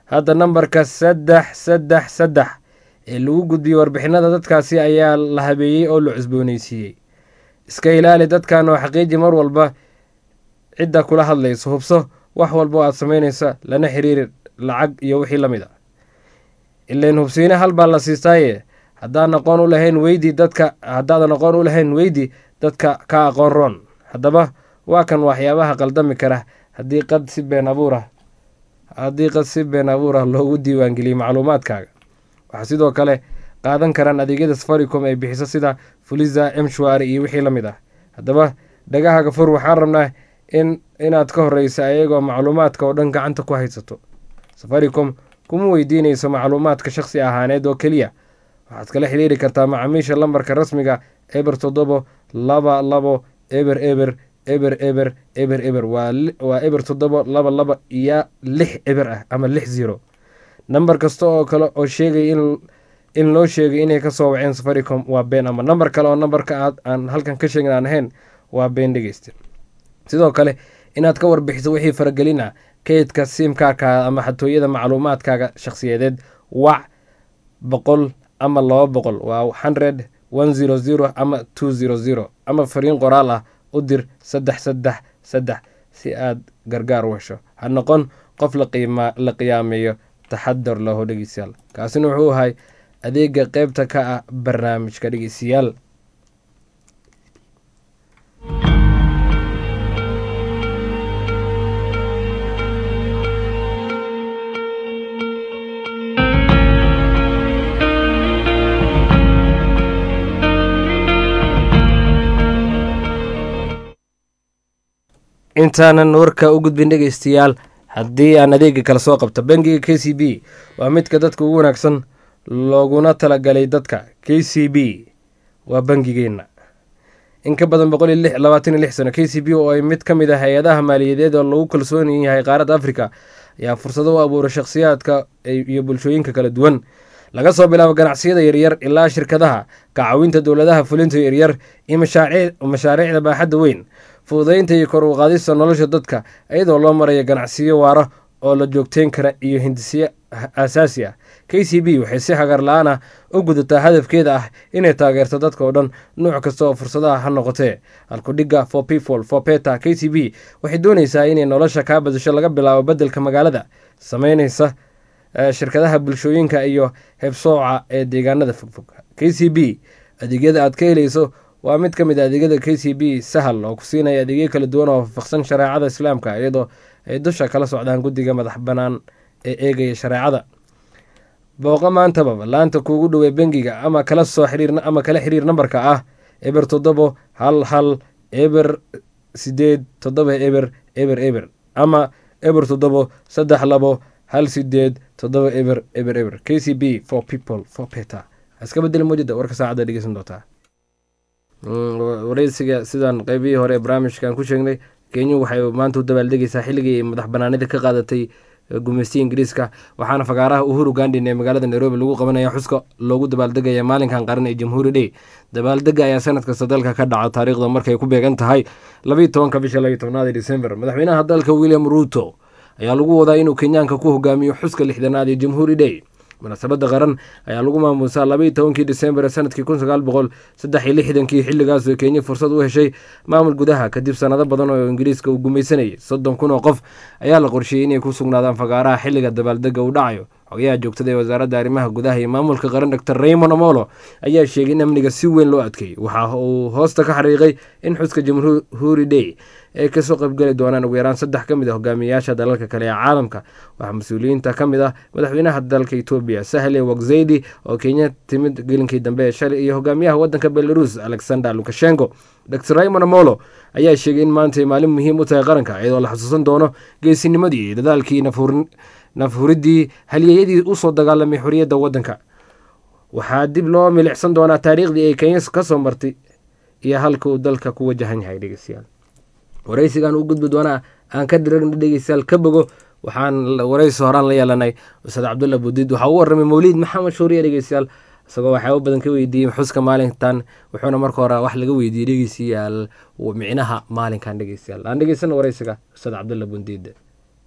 hadda nambarka saddex saddex saddex ee lagu gudbiyey warbixinada dadkaasi ayaa la habeeyey oo la cusbooneysiiyey iska ilaali dadkan oo xaqiiji mar walba cidda kula hadlayso hubso wax walba oo aad samaynaysa lana xiriiri lacag iyo wixii la mid a ilain hubsiine hal baa la siistaaye haddaan aqoon u lahayn weydi dadka haddaadan aqoon u lahayn weydi dadka ka aqoon roon haddaba waa kan waxyaabaha qaldami kara haddii qad si been abuurah haddii qad si been abuur ah loogu diiwaangeliyey macluumaadkaaga waxaa sidoo kale qaadan karaan adeegyada safaricom ay bixiso sida fuliza mshwari iyo wixii la mid ah haddaba dhagahaaga fur waxaan rabnaa in inaad ka horeysa ayagoo macluumaadka oo dhan gacanta ku haysato safaricom kuma weydiinayso macluumaadka shakhsi ahaaneed oo keliya waxaad kala xiriiri kartaa macaamiisha lambarka rasmiga eber toddobo laba labo eber eber eber eber eber eber waa eber toddobo laba laba iyo lix eber ah ama lix zero nambar kasta oo kale oo sheegay in loo sheegay inay kasoo waceen safaricom waa been ama nambar kale oo nambarka aad aan halkan ka sheegin aan ahayn waa been dhegeysta sidoo kale inaad ka warbixiso wixii faragelin ah kaydka siimkaarkaaga ama xatooyada macluumaadkaaga shakhsiyadeed wac boqol ama laba boqol waa hundred one zero zero ama two zero zero ama fariin qoraal ah u dir saddex saddex saddex si aad gargaar u hesho ha noqon qof la qiyaameeyo taxadar laho dhegeystayaal kaasina wuxuu ahay adeega qeybta ka ah barnaamijka dhegeystayaal intaanan warka u gudbin dhegeystayaal haddii aan adeega kala soo qabto bangiga k c b waa midka dadka ugu wanaagsan looguna talagalay dadka k c b waa bangigeenna in ka badan boqol iyo labaatan iyo lix sano k c b oo ay mid ka mid ah hay-adaha maaliyadeed oo lagu kalsoon yahay qaaradda africa ayaa fursado u abuuray shakhsiyaadka iyo bulshooyinka kala duwan laga soo bilaabo ganacsiyada yaryar ilaa shirkadaha kacawinta dowladaha fulinta yaryar iyo mashaariicda baaxadda weyn fududaynta iyo kor u qaadista nolosha dadka iyadoo loo maraya ganacsiyo waara oo la joogteyn kara iyo hindisyo aasaasi ah k c b waxay si hagar la-aan ah u gudataa hadafkeeda ah inay taageerto dadka oo dhan nuuc kasta oo fursadaha ha noqotee halkudhigga for people for peta k c b waxay doonaysaa inay nolosha kaa badasho laga bilaabo beddelka magaalada sameynaysa shirkadaha bulshooyinka iyo hebsooca ee deegaanada fogfog k c b adeegyada aad ka helayso waa mid ka mid a adeegyada k c b sahal oo ku siinaya adeegyo kala duwan oo waafaqsan shareecada islaamka iyadoo ay dusha kala socdaan guddiga madax bannaan ee eegaya shareecada booqo maantaba laanta kuugu dhowey bangiga ama kala soo xiriir ama kala xiriir nambarka ah eber toddobo hal hal eber sideed toddoba eber eber eber ama eber toddobo saddex labo hal sideed toddoba eber eber eber k c b for people for peta iska bedeli mujida warka saacadda dhegeysan doontaa wareysiga sidaan qeybihii hore ee barnaamijkan ku sheegnay kenya waxay maanta u dabaaldegaysaa xilligii madax banaanida ka qaadatay gumeystiya ingiriiska waxaana fagaaraha uhuru gandhin ee magaalada nairobi lagu qabanaya xuska loogu dabaaldegaya maalinkan qaran ee jamhuuri dhey dabaaldega ayaa sanad kasta dalka ka dhaca taariikhda markay ku beegan tahay labayo tobanka bisha labayo tobnaad ee december madaxweynaha dalka william ruuto ayaa lagu wadaa inuu kenyaanka ku hogaamiyo xuska lixdanaad ee jamhuuri dhey munaasabadda qaran ayaa lagu maamuusaa labaiyo tobankii disembar sanadkii kun sagaal boqol saddex iyo lixdankii xilligaas oo kenya fursad u heshay maamul gudaha kadib sanado badan oo ingiriiska uu gumaysanayay soddon kun oo qof ayaa la qorsheeyey inay ku sugnaadaan fagaaraha xilliga dabaaldega uu dhacayo xogayaha joogtada ee wasaaradda arrimaha gudaha iyo maamulka qaran doctor raymond amolo ayaa sheegay in amniga si weyn loo adkeeyey waxa uu hoosta ka xariiqay in xuska jamhuuri day ay kasoo qaybgeli doonaan ugu yaraan saddex ka mid a hogaamiyayaasha dalalka kale ee caalamka waxaa mas-uuliyiinta ka mid ah madaxweynaha dalka etoobiya sahle wakzeydi oo kenya timid gelinkii dambe ee shalay iyo hogaamiyaha wadanka belarus alexander lukashenko dr raymond amolo ayaa sheegay in maanta ay maalin muhiim u tahay qaranka iyadoo la xusuusan doono geesinimadii iyo dadaalkii nafhuridii halyeeyadii usoo dagaalamay xoriyadda wadanka waxaa dib loo milicsan doonaa taariikhdii ay kenya kasoo martay iyo halka uu dalka ku wajahan yahay dhegeystayaal wareysigan u gudbi doonaa aan ka diragna dhegeystayaal ka bogo waxaan wareysi horaan la yeelanay ustaad cabdulla budiid waxaa u waramay mawliid maxamed shuuriye dhegeystayaal isagoo waxyaaba badan ka weydiiyey xuska maalintan wuxuuna marka hore wax laga weydiiyey dhegeystayaal micnaha maalinkan dhegeystayaal aan dhegeysana wareysiga ustaad cabdulla budiid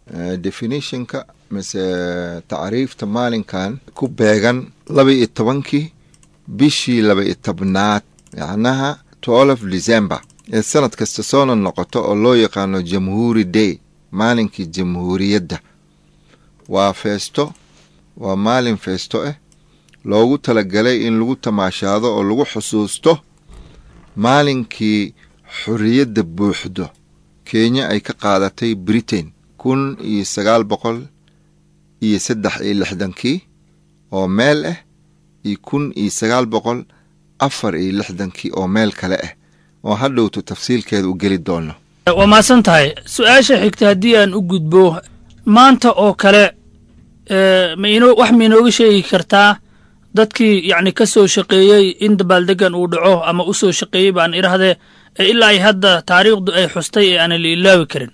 Eh, definitionka mise tacriifta maalinkan ku beegan laba iyo tobankii bishii laba iyo tobnaad yacnaha twelve december ee sanad kasta soona noqoto oo loo yaqaano jamhuuri day maalinkii jamhuuriyadda waa feesto waa maalin feesto ah loogu talagalay in lagu tamaashaado oo lagu xusuusto maalinkii xorriyadda buuxdo kenya ay ka qaadatay britain kun iyo sagaal boqol iyo saddex iyo lixdankii oo meel ah iyo kun iyo sagaal boqol afar iyo lixdankii oo meel kale ah oo hadhowtu tafsiilkeeda u geli doono waa mahadsan tahay su-aasha xigta haddii aan u gudbo maanta oo kale ee, ma inoo wax ma inooga sheegi kartaa dadkii yacni ka soo shaqeeyey in dabaaldegan uu dhaco ama u soo shaqeeyey baan idhahdee ee ilaa ay hadda taariikhdu ay xustay ee aanan la ilaawi karin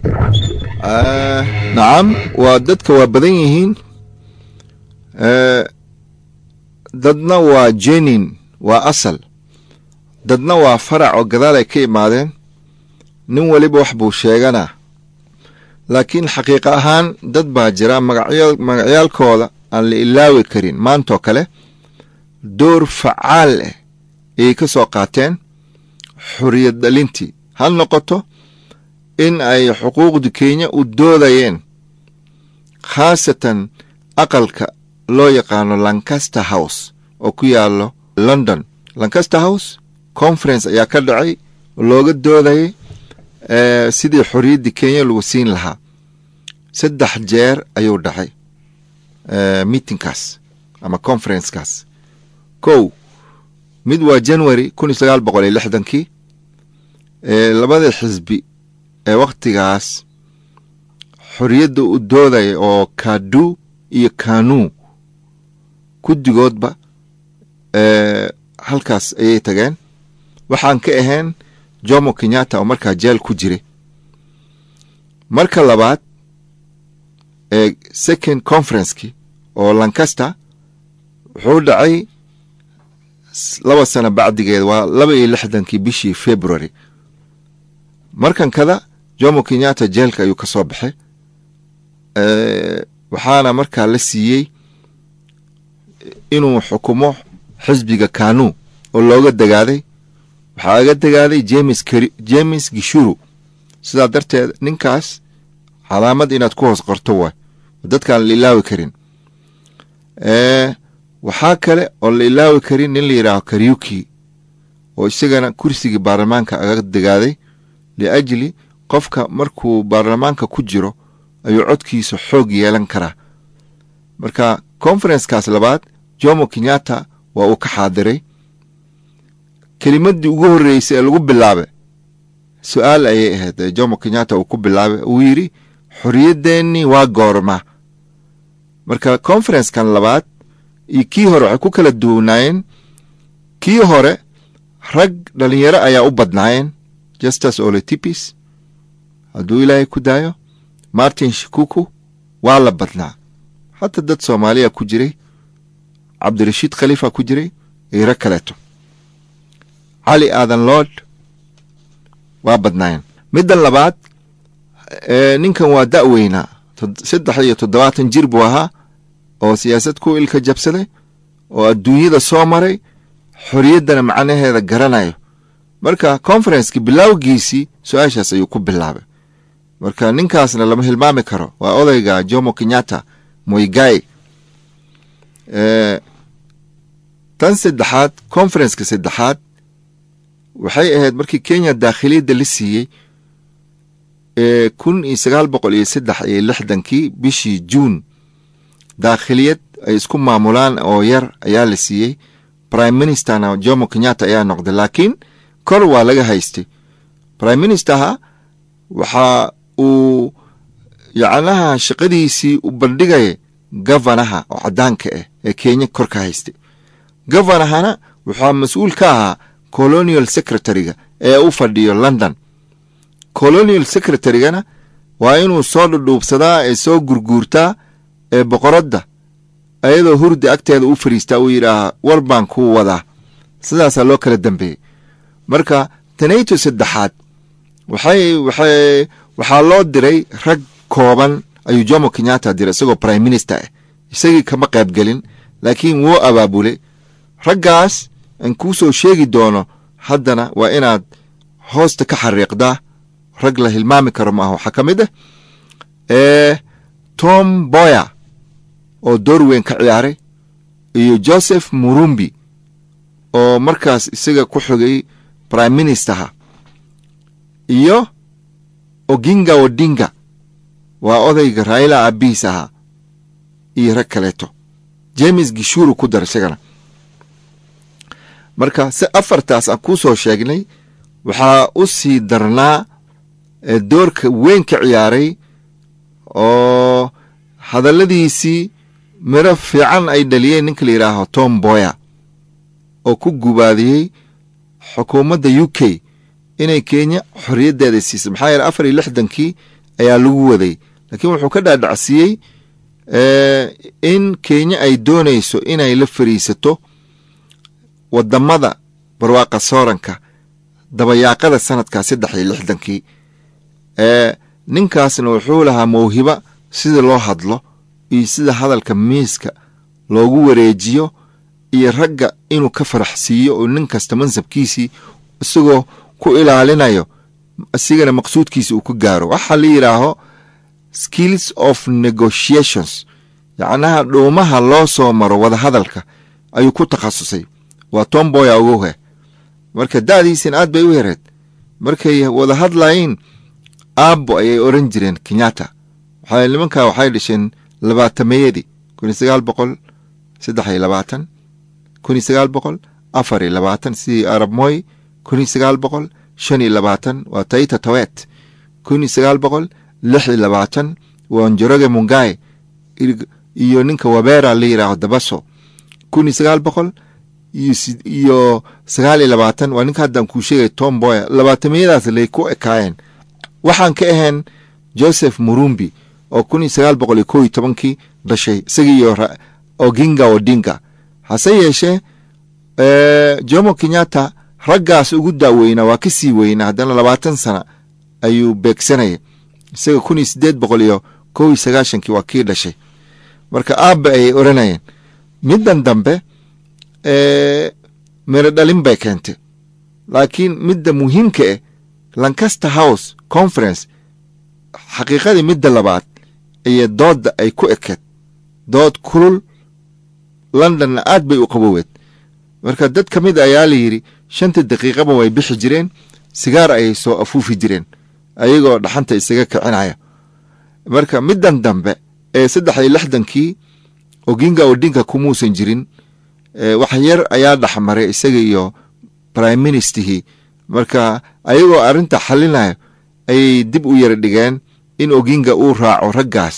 Ah, nacam waa dadka waa badan yihiin Eh, dadna waa jenin waa asal dadna waa farac oo gadaal ay ka imaadeen nin weliba wax buu sheeganaa laakiin xaqiiqa ahaan dad baa jira magacya magacyaalkooda aan la ilaawi karin maantoo kale door facaal ah ayay ka soo qaateen xorriyad dhalintii ha noqoto in ay xuquuqda kenya u doodayeen khaasatan aqalka loo yaqaano lancaster house oo ku yaallo london lancaster house conference ayaa ka dhacay oo looga doodayay eh, sidii xorriyaddii kenya lagu siin lahaa saddex jeer ayuu dhacay eh, meetingkaas ama conferencekaas kow mid waa january kun iyo sagaal boqol iyo lixdankii ee labada xisbi ee wakhtigaas xorriyadda u doodaya oo kadu iyo kanu guddigoodba ee halkaas ayay tageen waxaan ka ahayn jomo kenyatta oo markaa jeel ku jiray marka labaad ee second conferenceki oo lancaster wuxuu dhacay s- laba sano bacdigeed waa laba iyo lixdankii bishii february markan kada jomo kenyatta jeelka ayuu ka soo baxay Eh, waxaana markaa la siiyey inuu xukumo xisbiga kanu oo looga degaaday waxaa aga degaaday james Keri- james gishuru sidaa darteed ninkaas calaamad inaad ku hoos qorto waay oo dadkaan la ilaawi karin Eh, waxaa kale oo la ilaawi karin nin la yidhaaho karyuki oo isagana kursigii baarlamaanka aga degaaday liajli qofka markuu baarlamaanka ku jiro ayuu codkiisa xoog yeelan karaa marka conferencekaas labaad jomo kenyatta waa uu ka xaadiray kelimaddii ugu horreysay ee lagu bilaabay su-aal ayay ahayd ee jomo kenyatta uu ku bilaabay uu yidhi xorriyaddeenni waa goorma marka conferencekan labaad iyo kii hore waxay ku kala duwanaayeen kii hore rag dhalinyaro ayaa u badnaayeen justus oletipis hadduu ilaahay ku daayo martin shikuku waa la badnaa hata dad soomaaliya ku jiray cabdirashiid khalifa ku jiray iyo rag kaleeto cali aadan lord waa badnaayeen middan labaad ee, ninkan waa da'weynaa tod- saddex iyo toddobaatan jir buu ahaa oo siyaasad ku ilka jabsaday oo adduunyada soo maray xorriyaddana macnaheeda garanayo marka conferenceki bilowgiisii su-aashaas ayuu ku bilaabay marka ninkaasna lama hilmaami karo waa odayga jomo kenyatta moigai Eh, tan saddexaad conferenceka saddexaad waxay ahayd markii kenya daakhiliyadda la siiyey ee kun iyo sagaal boqol iyo saddex iyo lixdankii bishii juun daakhiliyad ay isku maamulaan oo yar ayaa la siiyey prime ministerna jomo kenyatta ayaa noqday laakiin kor waa laga haystay prime ministerha waxa uu yacnaha shaqadiisii u bandhigaya gavanaha oo caddaanka ah ee kenya kor ka haystay gavanahana waxaa mas-uul ka ahaa colonial secretary-ga ee u fadhiyo london colonial secretary-gana waa inuu soo dhudhuubsadaa ee soo gurguurtaa ee boqoradda ayadoo hurdi agteeda u fadhiistaa uu yidhaahaa war baan kuu wadaa sidaasaa loo kala dambeeyey marka tanayto saddexaad waxay waxay waxaa loo diray rag kooban ayuu jomo kenyatta diray isagoo prime minister ah isagii kama qaybgelin laakiin wuu abaabulay raggaas aan kuu soo sheegi doono haddana waa inaad hoosta ka xariiqdaa rag la hilmaami karo maaha waxaa ka mid ah ee tom boya oo door weyn ka ciyaaray iyo joseph murumbi oo markaas isaga ku xogay prime ministerha iyo oginga odinga waa odayga raila abiis ahaa iyo rag kaleeto james gishuru ku dar isagana marka si afartaas aan kuu soo sheegnay waxaa u sii darnaa doorka weyn ka ciyaaray oo hadalladiisii miro fiican ay dhaliyeen ninka la yidhaaho tom boya oo ku gubaadiyey xukuumadda u k inay kenya xorriyaddeeda siisay maxaa yeele afar iyo lixdankii ayaa lagu waday laakiin wuxuu ka dhaadhacsiiyey in kenya ay doonayso inay la fariisato waddamada barwaaqa sooranka dabayaaqada sanadkaa saddex iyo lixdankii ninkaasna wuxuu lahaa mawhiba sida loo hadlo iyo sida hadalka miiska loogu wareejiyo iyo ragga inuu ka faraxsiiyo oo nin kasta mansabkiisii isagoo ku ilaalinayo isigana maqsuudkiisa uu ku gaaro waxaa la yidhaaho skills of negotiations yacnaha dhuumaha loo soo maro wadahadalka ayuu ku takhasusay waa tomboya uguhe marka da'diisin aad bay u yareed markay wada hadlayiin aabbo ayay odhan jireen kenyatta waxaa nimankaa waxay dhasheen labaatameeyadii kun iyo sagaal boqol saddex iyo labaatan kun iyo sagaal boqol afar iyo labaatan sidii arab moy kun iyo sagaal boqol shan iyo labaatan waa taita tawet kun iyo sagaal boqol lix iyo labaatan waa njoroge mungai iyo ninka wabera la yidhaaho dabaso kun iyo sagaal boqol iyo sagaal iyo labaatan waa ninka haddaan kuu sheegay tom boya labaatamiyadaas lay ku ekaayeen waxaan ka ahayn joseph murumbi oo kun iyo sagaal boqol iyo kow iyo tobankii dhashay isagii iyo oginga odinga hase yeeshee jomo kenyatta raggaas ugu daaweynaa waa ka sii weynaa haddana labaatan sana ayuu beegsanaya isaga kun iyo siddeed boqol iyo kow iyo sagaashankii waa kii dhashay marka aabba ayay odhanayeen middan dambe miro dhalin bay keentay laakiin midda muhiimka ah lancaster house conference xaqiiqadii midda labaad iyo doodda ay ku ekeed dood kulul londonna aad bay u qaboweed marka dad ka mid ayaa la yidhi shanta daqiiqaba way bixi jireen sigaar ayay soo afuufi jireen ayagoo dhaxanta isaga kicinaya marka middan dambe ee saddex iyo lixdankii oginga odinka kumuusan jirin wax yar ayaa dhexmaray isaga iyo prime ministerhii marka ayagoo arrinta xalinayo ayay dib u yara dhigeen in oginga uu raaco raggaas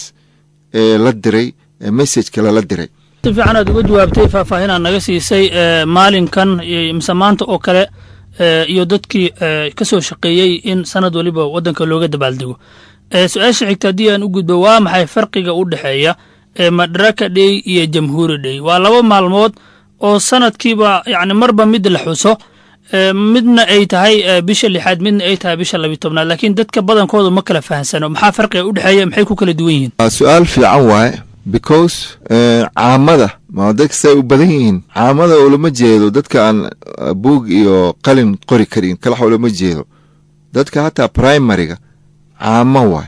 ee la diray ee messajka lala diray si fiican aad uga jawaabtay faahfaahinaa naga siisay maalinkan mise maanta oo kale iyo dadkii ka soo shaqeeyey in sanad waliba waddanka looga dabaaldego su-aasha xigta haddii aan u gudbo waa maxay farqiga u dhexeeya madaraka dhey iyo jamhuuri dhey waa laba maalmood oo sanadkiiba yani marba mid la xuso midna ay tahay bisha lixaad midna ay tahay bisha labiy tobnaad laakiin dadka badankooda ma kala fahamsano maxaa farqiga u dhexeeya maxay ku kala duwan yihiin su-aal fiican waaye because caamada ma dadka say u badan yihiin caamada ulama jeedo dadka aan buug iyo qalin qori karin kalax ulama jeedo dadka hataa primariga caamo waay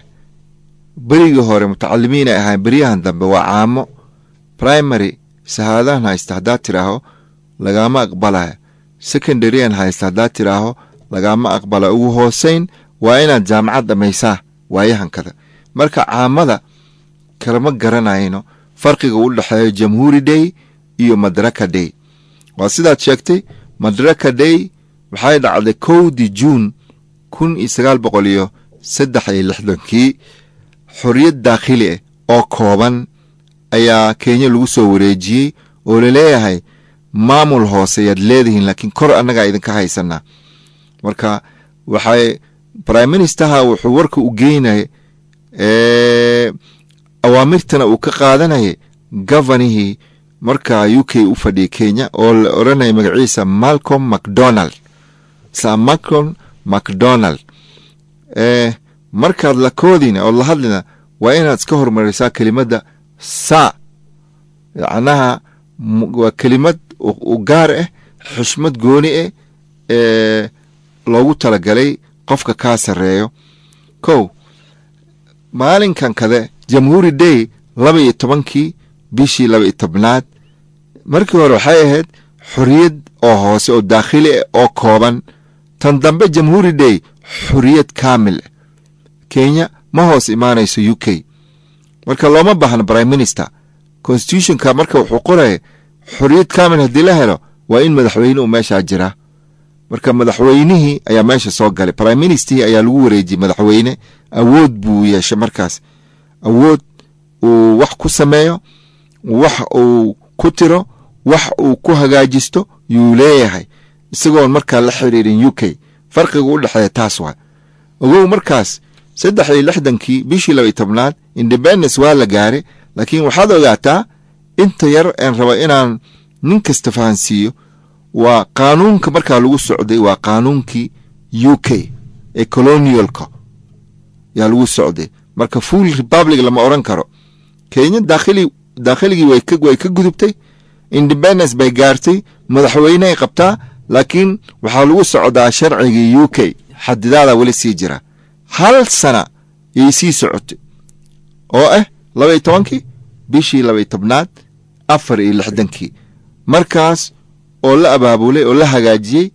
berigii hore mutacalimiin ay ahayn beryahan dambe waa caamo primary shahaadahan haysta haddaad tidhaaho lagaama aqbalaya secondaryan haysta haddaad tidhaaho lagaama aqbala ugu hoosayn waa inaad jaamacad dhammaysaa waayahankada marka caamada kalama garanayno farqiga u dhexeeyo jamhuuri day iyo madaraka day waa sidaad sheegtay madaraka day waxay dhacday kowdii juun kun iyo sagaal boqol iyo saddex iyo lixdankii xorriyad daakhili ah oo kooban ayaa kenya lagu soo wareejiyey oo laleeyahay maamul hoose ayaad leedihiin laakiin kor annagaa idinka haysanaa marka waxay prime ministerha wuxuu warka u geynaya awaamirtana uu ka qaadanayay govanihii markaa u k u fadhiyay kenya oo la odhanaya magaciisa malcolm macdonald sa malcolm macdonald markaad la koodina ood la hadlina waa inaad iska hormarisaa kelimadda saa yacnaha m- waa kelimad u u gaar ah xushmad gooni ah ee loogu talagalay qofka kaa sarreeyo kow maalinkan kade jamhuuri day laba iyo tobankii bishii laba iyo tobnaad markii hore waxay ahayd xorriyad oo hoose oo daakhili ah oo kooban tan dambe jamhuuri day xorriyad kaamil ah kenya ma hoos imaanayso u k marka looma baahna prime minister constitutionka marka wuxuu qoraya xorriyad kaamil haddii la helo waa in madaxweyne uu meeshaa jiraa marka madaxweynihii ayaa meesha soo galay prime ministerii ayaa lagu wareejiyey madaxweyne awood buu yeeshay markaas awood uu wax ku sameeyo wax uu ku tiro wax uu ku hagaajisto yuu leeyahay isagoon markaa la xiriirin u k farqiga u dhexeeya taas waa ogow markaas saddex iyo lixdankii bishii laba iyo tobnaad independence waa la gaaray laakiin waxaad ogaataa inta yar aan raba inaan nin kasta fahansiiyo waa qaanuunka markaa lagu socday waa qaanuunkii u k ee colonialka yaa lagu socday marka full republic lama odhan karo kenya daakhili daakhiligii way ka way ka gudubtay independence bay gaartay madaxweyneay qabtaa laakiin waxaa lagu socdaa sharcigii u k xadidaada weli sii jira hal sana yay sii socotay oo ah laba iyo tobankii bishii laba iyo tobnaad afar iyo lixdankii markaas oo la abaabulay oo la hagaajiyey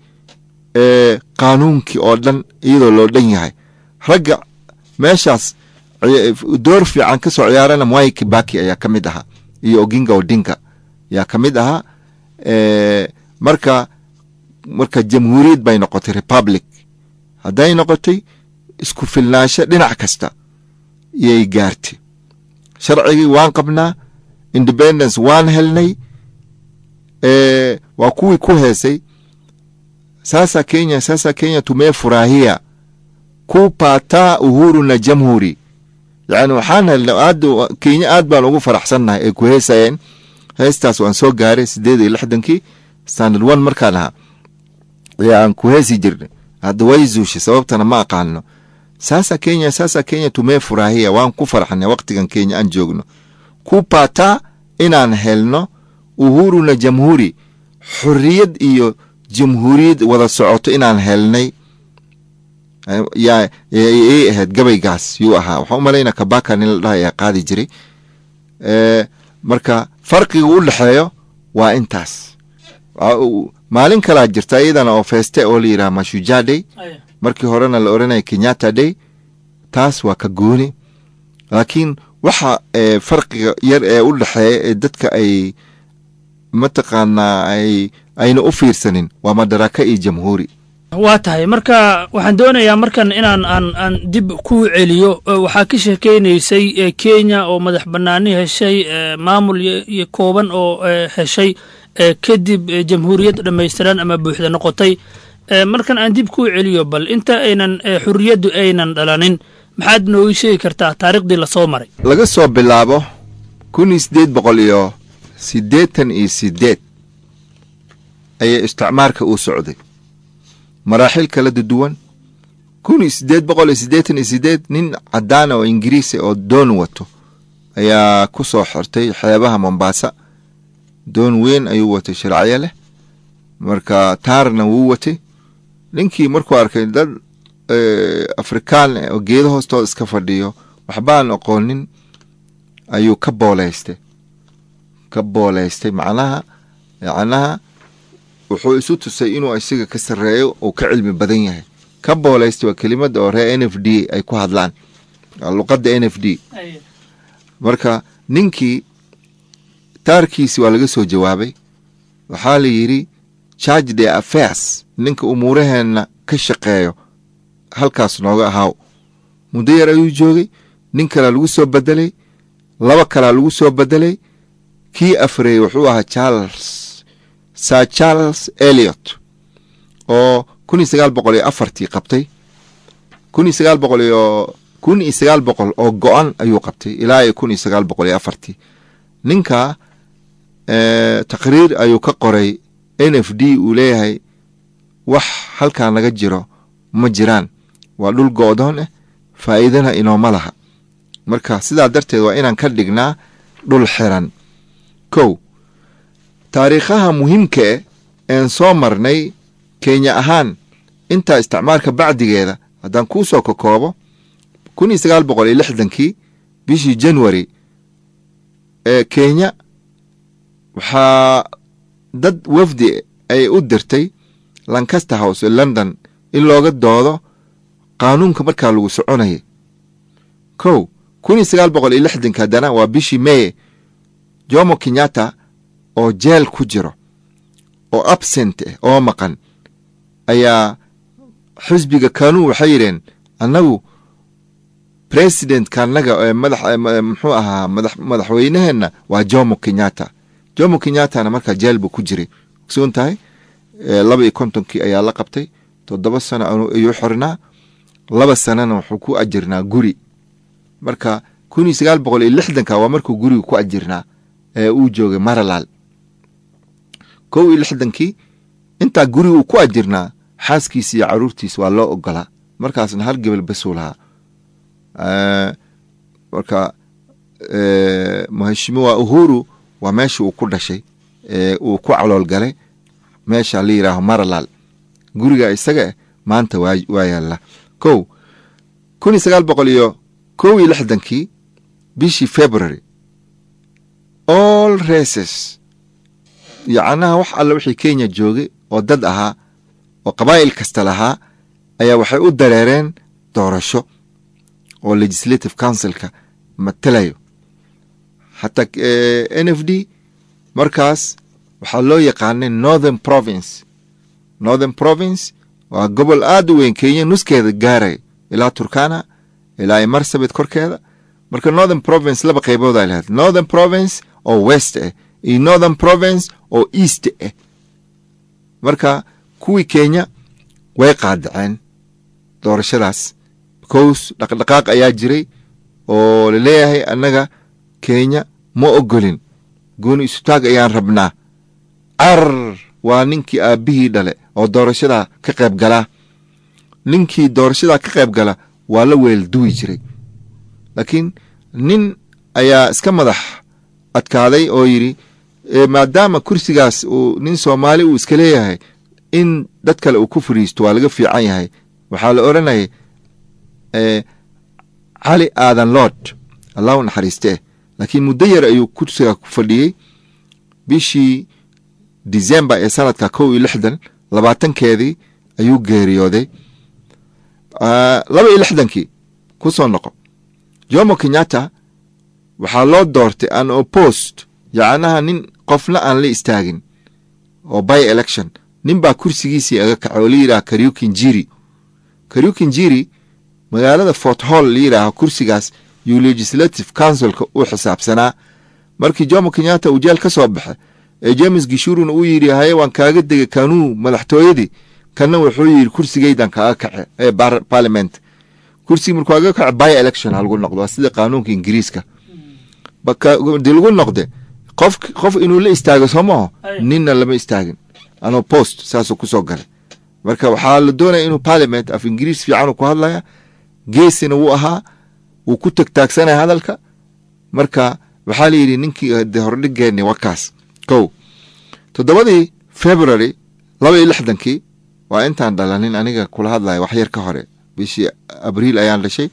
ee qaanuunkii oo dhan iyadoo loo dhan yahay ragga meeshaas ci- door fiican ka soo ciyaarana mwai kibaki ayaa ka mid ahaa iyo oginga odinga ayaa ka mid ahaa ee marka marka jamhuuriyad bay noqotay republic hadday noqotay isku filnaansho dhinac kasta yay gaartay sharcigii waan qabnaa independence waan helnay ee waa kuwii ku heesay sasa kenya sasa kenya tumefurahia kupata uhuru na jamhuri yani waxaan helnay aad kenya aad baan ugu faraxsannahay ay ku heesayeen heestaas waan soo gaaray sideed iyo lixdankii standard one markaan ahaa ayaa aan ku heesi jirnay hadda way zuushay sababtana ma aqaano sasa kenya sasa kenya tumefurahia waan ku farxnay waqtigan kenya aan joogno kupata inaan helno uhuru na jamhuri xorriyad iyo jamhuuriyad wada socoto inaan helnay Eh, yaa yay ahayd gabaygaas yuu ahaa waxaan u malaynaa kabaka nin la dhaha ayaa qaadi jiray Eh, marka farqiga u dhexeeyo waa intaas Waa uu- maalin kalaa jirta iyadana oo feeste oo la yidhaha mashujaa day markii horena la odhanaya kenyatta day taas waa ka gooni laakiin waxa ee farqiga yar ee u dhexeeya ee dadka ay mataqaanaa ay ayna u fiirsanin waa madaraka iyo jamhuuri waa tahay marka waxaan doonayaa markan inaan aan aan dib ku celiyo oo waxaa ka sheekeynaysay eh, kenya oo madax bannaani heshay eh, maamul iyo iyo kooban oo eh, heshay eh, kadib eh, jamhuuriyad dhammaystiran ama buuxda noqotay Eh, markan aan dib ku celiyo bal inta aynan eh, xurriyaddu aynan dhalanin maxaad nooga sheegi kartaa taariikhdii lasoo maray laga soo bilaabo kun iyo siddeed boqol iyo siddeetan iyo siddeed ayaa isticmaarka uu socday maraaxil kala duwan kun iyo siddeed boqol iyo siddeetan iyo siddeed nin caddaana oo ingiriisi oo doon wato ayaa ku soo xirtay xeebaha mombasa doon weyn ayuu watay sharacyo leh marka taarna wuu watay ninkii markuu arkay dad eh, afrikaan eh, oo geedo hoostooda iska fadhiyo waxbaan aqoonin ayuu ka booleystay ka booleystay macnaha macnaha wuxuu isu tusay inuu isaga ka sarreeyo uu ka cilmi badan yahay ka booleystay waa kelimada oo reer n f d ay ku hadlaan waa luqadda n f d marka ninkii taarkiisi waa laga soo jawaabay waxaa la yidhi charge the affairs ninka umuuraheenna ka shaqeeyo halkaas nooga ahaaw muddo yar ayuu joogay nin kalaa lagu soo bedelay laba kalaa lagu soo bedelay kii afreeyey wuxuu ahaa charles sir charles eliot oo kun iyo sagaal boqol iyo afartii qabtay kun iyo sagaal boqol iyo kun iyo sagaal boqol oo go-an ayuu qabtay ilaa iyo kun iyo sagaal boqol iyo afartii ninka eh, taqriir ayuu ka qoray n f d uu leeyahay wax halkaa naga jiro ma jiraan waa dhul go-doon ah faa'iidana inooma laha marka sidaa darteed waa inaan ka dhignaa dhul xiran kow taariikhaha muhiimka e een soo marnay kenya ahaan intaa isticmaalka bacdigeeda haddaan kuu soo kakoobo kun iyo sagaal boqol iyo lixdankii bishii january ee kenya waxaa dad wafdi ay u dirtay lancaster house ee london in looga doodo qaanuunka markaa lagu soconayay kow kun iyo sagaal boqol iyo lixdanka haddana waa bishii meye jomo kenyatta oo jeel ku jiro oo absent ah oo maqan ayaa xisbiga kanuu waxay yidheen annagu presidentka annaga ee madax muxuu ahaa madax madaxweynaheenna waa jomo kenyatta jomo kenyattana markaa jeel buu ku jiray ogsoon tahay laba iyo kontonkii ayaa la qabtay toddoba sano ayuu xornaa laba sanana wuxuu ku ajirnaa guri marka kun iyo sagaal boqol iyo lixdanka waa markuu guriga ku ajirnaa ee uu joogay maralaal kow iyo lixdankii intaa guriga uu ku ajirnaa xaaskiisa iyo caruurtiisa waa loo ogolaa markaasna hal gebel basuu lahaa marka mheshimiwa uhuru waa meesha uu ku dhashay uu ku calool galay meesha la yidhaaho maralaal guriga isaga eh maanta waa yaalla kow kun iyo sagaal boqol iyo kow iyo lixdankii bishii february all races yacnaha wax alle wixii kenya joogay oo dad ahaa oo qabaa'il kasta lahaa ayaa waxay u dareereen doorasho oo legislative councilka matalayo xataa n f d markaas waxaa loo yaqaanay northern province northern province waa gobol aada u weyn kenya nuskeeda gaaray ilaa turkana ilaa marsabit korkeeda marka northern province laba qaybood ay lahayd northern province oo west ah iyo northern province oo east ah marka kuwii kenya way qaadaceen doorashadaas because dhaqdhaqaaq ayaa jiray oo laleeyahay annaga kenya ma ogolin gooni isutaag ayaan rabnaa carar waa ninkii aabbihii dhale oo doorashadaa ka qayb galaa ninkii doorashadaa ka qayb gala waa la weel duwi jiray laakiin nin ayaa iska madax adkaaday oo yidhi maadaama kursigaas uu nin soomaali uu iska leeyahay in dad kale uu ku fariisto waa laga fiican yahay waxaa la odhanayay cali aadan lord allah u naxariistee laakiin muddo yar ayuu kursiga ku fadhiyey bishii december ee sanadka kow iyo lixdan labaatankeedii ayuu geeriyooday laba iyo lixdankii ku soo noqo jomo kenyatta waxaa loo doortay an oppost yacnaha nin qofna aan la istaagin oo by election nin baa kursigiisii aga kacay oo la yidhaha karyukin jiri karyukin jiri magaalada fort hall la yidhaaho kursigaas yuu legislative councilka u xisaabsanaa markii jomo kenyatta uu jeel ka soo baxay ee james gishuruna uu yidhi haye waan kaaga degay kanuu madaxtooyadii kanna wuxuu yidhi kursigaydan kaaga kace ee parliament kursigii markuu aga kace by election ha lagu noqdo waa sida qaanuunka ingiriiska dii lagu noqde qof qof inuu la istaago soo maaho ninna lama istaagin anoo post saasuu kusoo galay marka waxaa la doonaya inuu parliament af ingiriis fiicanuu ku hadlaya geesina wuu ahaa wuu ku tagtaagsanaya hadalka marka waxaa la yidhi ninkii de hordhigeeni wakaas kow toddobadii february laba iyo lixdankii waa intaan dhalanin aniga kula hadlaya wax yar ka hore bishii abriil ayaan dhashay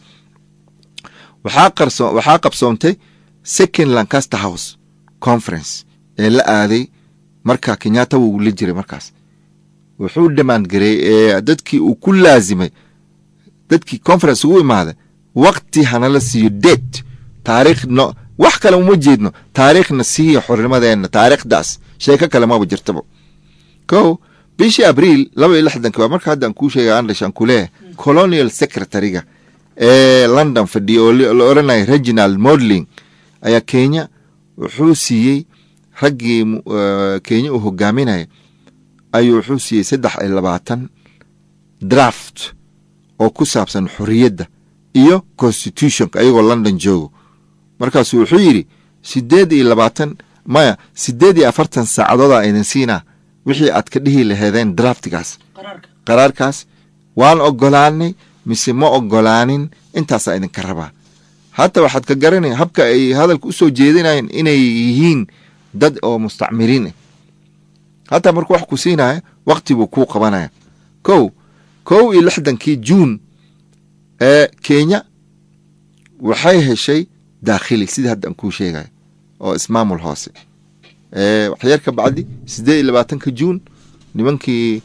waxaa qarso waxaa qabsoontay second lancaster house conference ee la aaday marka kenyatta wuu la jiray markaas wuxuu demand gareeyey ee dadkii uu ku laasimay dadkii conference ugu imaaday wakti hanala siiyo date taariikh no wax kale uma jeedno taariikhna siiya xornimadeenna taariikhdaas sheeko kale maba jirtaba kow bishii abriil laba iyo lixdanki waa marka haddaan kuu sheegay aan dhashaan ku leeyahay colonial secretary-ga ee london fadhiya oo la odhanaya reginald modling ayaa kenya wuxuu siiyey raggii kenya uu hogaaminaya ayuu wuxuu siiyey saddex iyo labaatan draft oo ku saabsan xorriyadda iyo constitutionka ayagoo london joogo markaasuu wuxuu yidhi siddeed iyo labaatan maya siddeed iyo afartan saacadoodaa idin siinaa wixii aad ka dhihi laheedeen draftigaas qaraarkaas waan ogolaanay mise ma ogolaanin intaasaa idinka rabaa hata waxaad ka garanaya habka ay hadalka u soo jeedinayeen inay yihiin dad oo mustacmiriin ah hataa markuu wax ku siinaya wakti buu kuu qabanaya kow kow iyo lixdankii juun ee kenya waxay heshay daakhili sidii hadda aan kuu sheegayo oo ismaamul hoose waxyar ka bacdi siddeed iyo labaatanka juun nimankii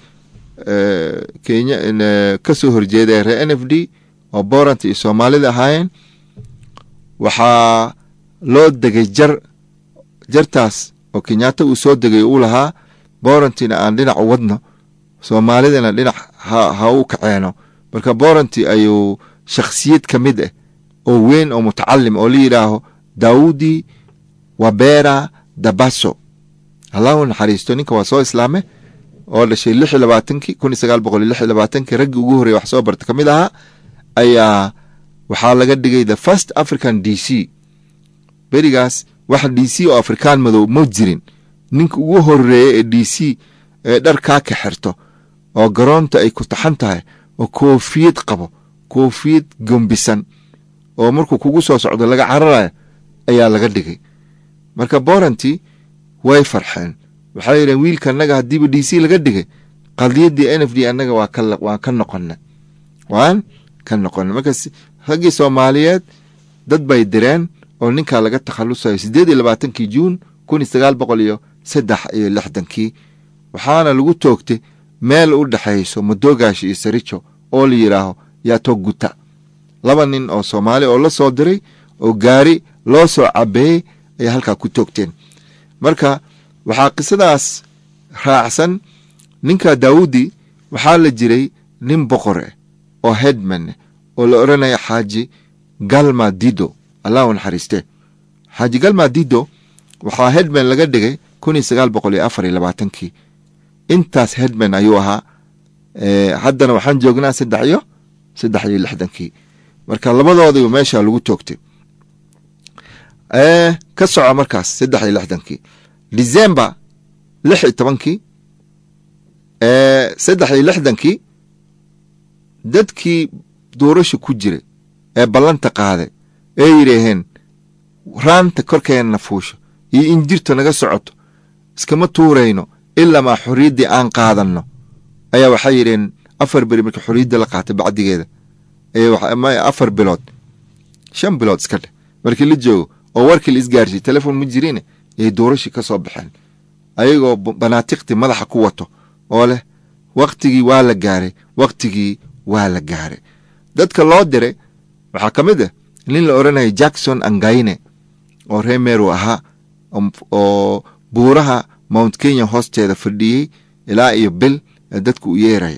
kenya ka soo horjeeday reer n f d oo borant iyo soomaalida ahaayeen waxaa loo degay jar jartaas oo kenyaata uu soo degay uu lahaa borantina aan dhinac u wadno soomaalidana dhinac ha ha u kaceeno marka boranti ayuu shakhsiyad ka mid ah oo weyn oo mutacalim oo la yidhaaho daawudi wabera dabaso allahu naxariisto ninka waa soo islaame oo dhashay lix iyo labaatankii kun iyo sagaal boqol iyo lix iyo labaatankii raggii ugu horreya wax soo barta ka mid ahaa ayaa waxaa laga dhigay the first african d c berigaas wax d c oo afrikaan madow ma jirin ninka ugu horeeya ee d c ee dharkaa ka xirto oo garoonta ay ku taxan tahay oo koofiyad qabo koofiyad gombisan oo markuu kugu soo socdo laga cararayo ayaa laga dhigay marka boranti way farxeen waxay yidheen wiilka annaga haddiiba d c laga dhigay qadiyaddii n f d annaga waa ka waan ka noqonna waan ka noqonna marka raggii soomaaliyeed dad bay direen oo ninkaa laga takhalusayo siddeed iyo labaatankii juun kun iyo sagaal boqol iyo saddex iyo lixdankii waxaana lagu toogtay meel u dhexayso madogaash iyo sarijo oo la yidhaaho yaato guta laba nin oo soomaali oo la soo diray oo gaari loo soo cabeeyey ayay halkaa ku toogteen marka waxaa qisadaas raacsan ninka daawudi waxaa la jiray nin boqor ah oo hedman oo la odhanaya xaaji galma dido allah u naxariiste xaaji galma dido waxaa hedman laga dhigay kun iyo sagaal boqol iyo afar iyo labaatankii intaas hedman ayuu ahaa haddana waxaan joognaa saddex iyo saddex iyo lixdankii marka labadoodiba meesha lagu toogtay ka soco markaas saddex iyo lixdankii december lix iyo tobankii saddex iyo lixdankii dadkii duurasha ku jiray ee ballanta qaaday ee yidhaaheen raanta korkeenna fuusho iyo injirta naga socoto iskama tuurayno ilamaa xorriyaddii aan qaadanno ayaa waxay yidhaheen afar beri marka xorriyadda la qaatay bacdigeeda afar bilood shan bilood iska dheh markii la joogo oo warkii la isgaarsiy telefon ma jirine yay duurashii ka soo baxeen ayagoo banaatiqti madaxa ku wato oo leh waktigii waa la gaaray waktigii waa la gaaray dadka loo diray waxaa ka mid ah nin la odhanaya jackson angayne oo reer meru ahaa oo buuraha mount kenya hoosteeda fadhiyey ilaa iyo bil ee dadku u yeeraya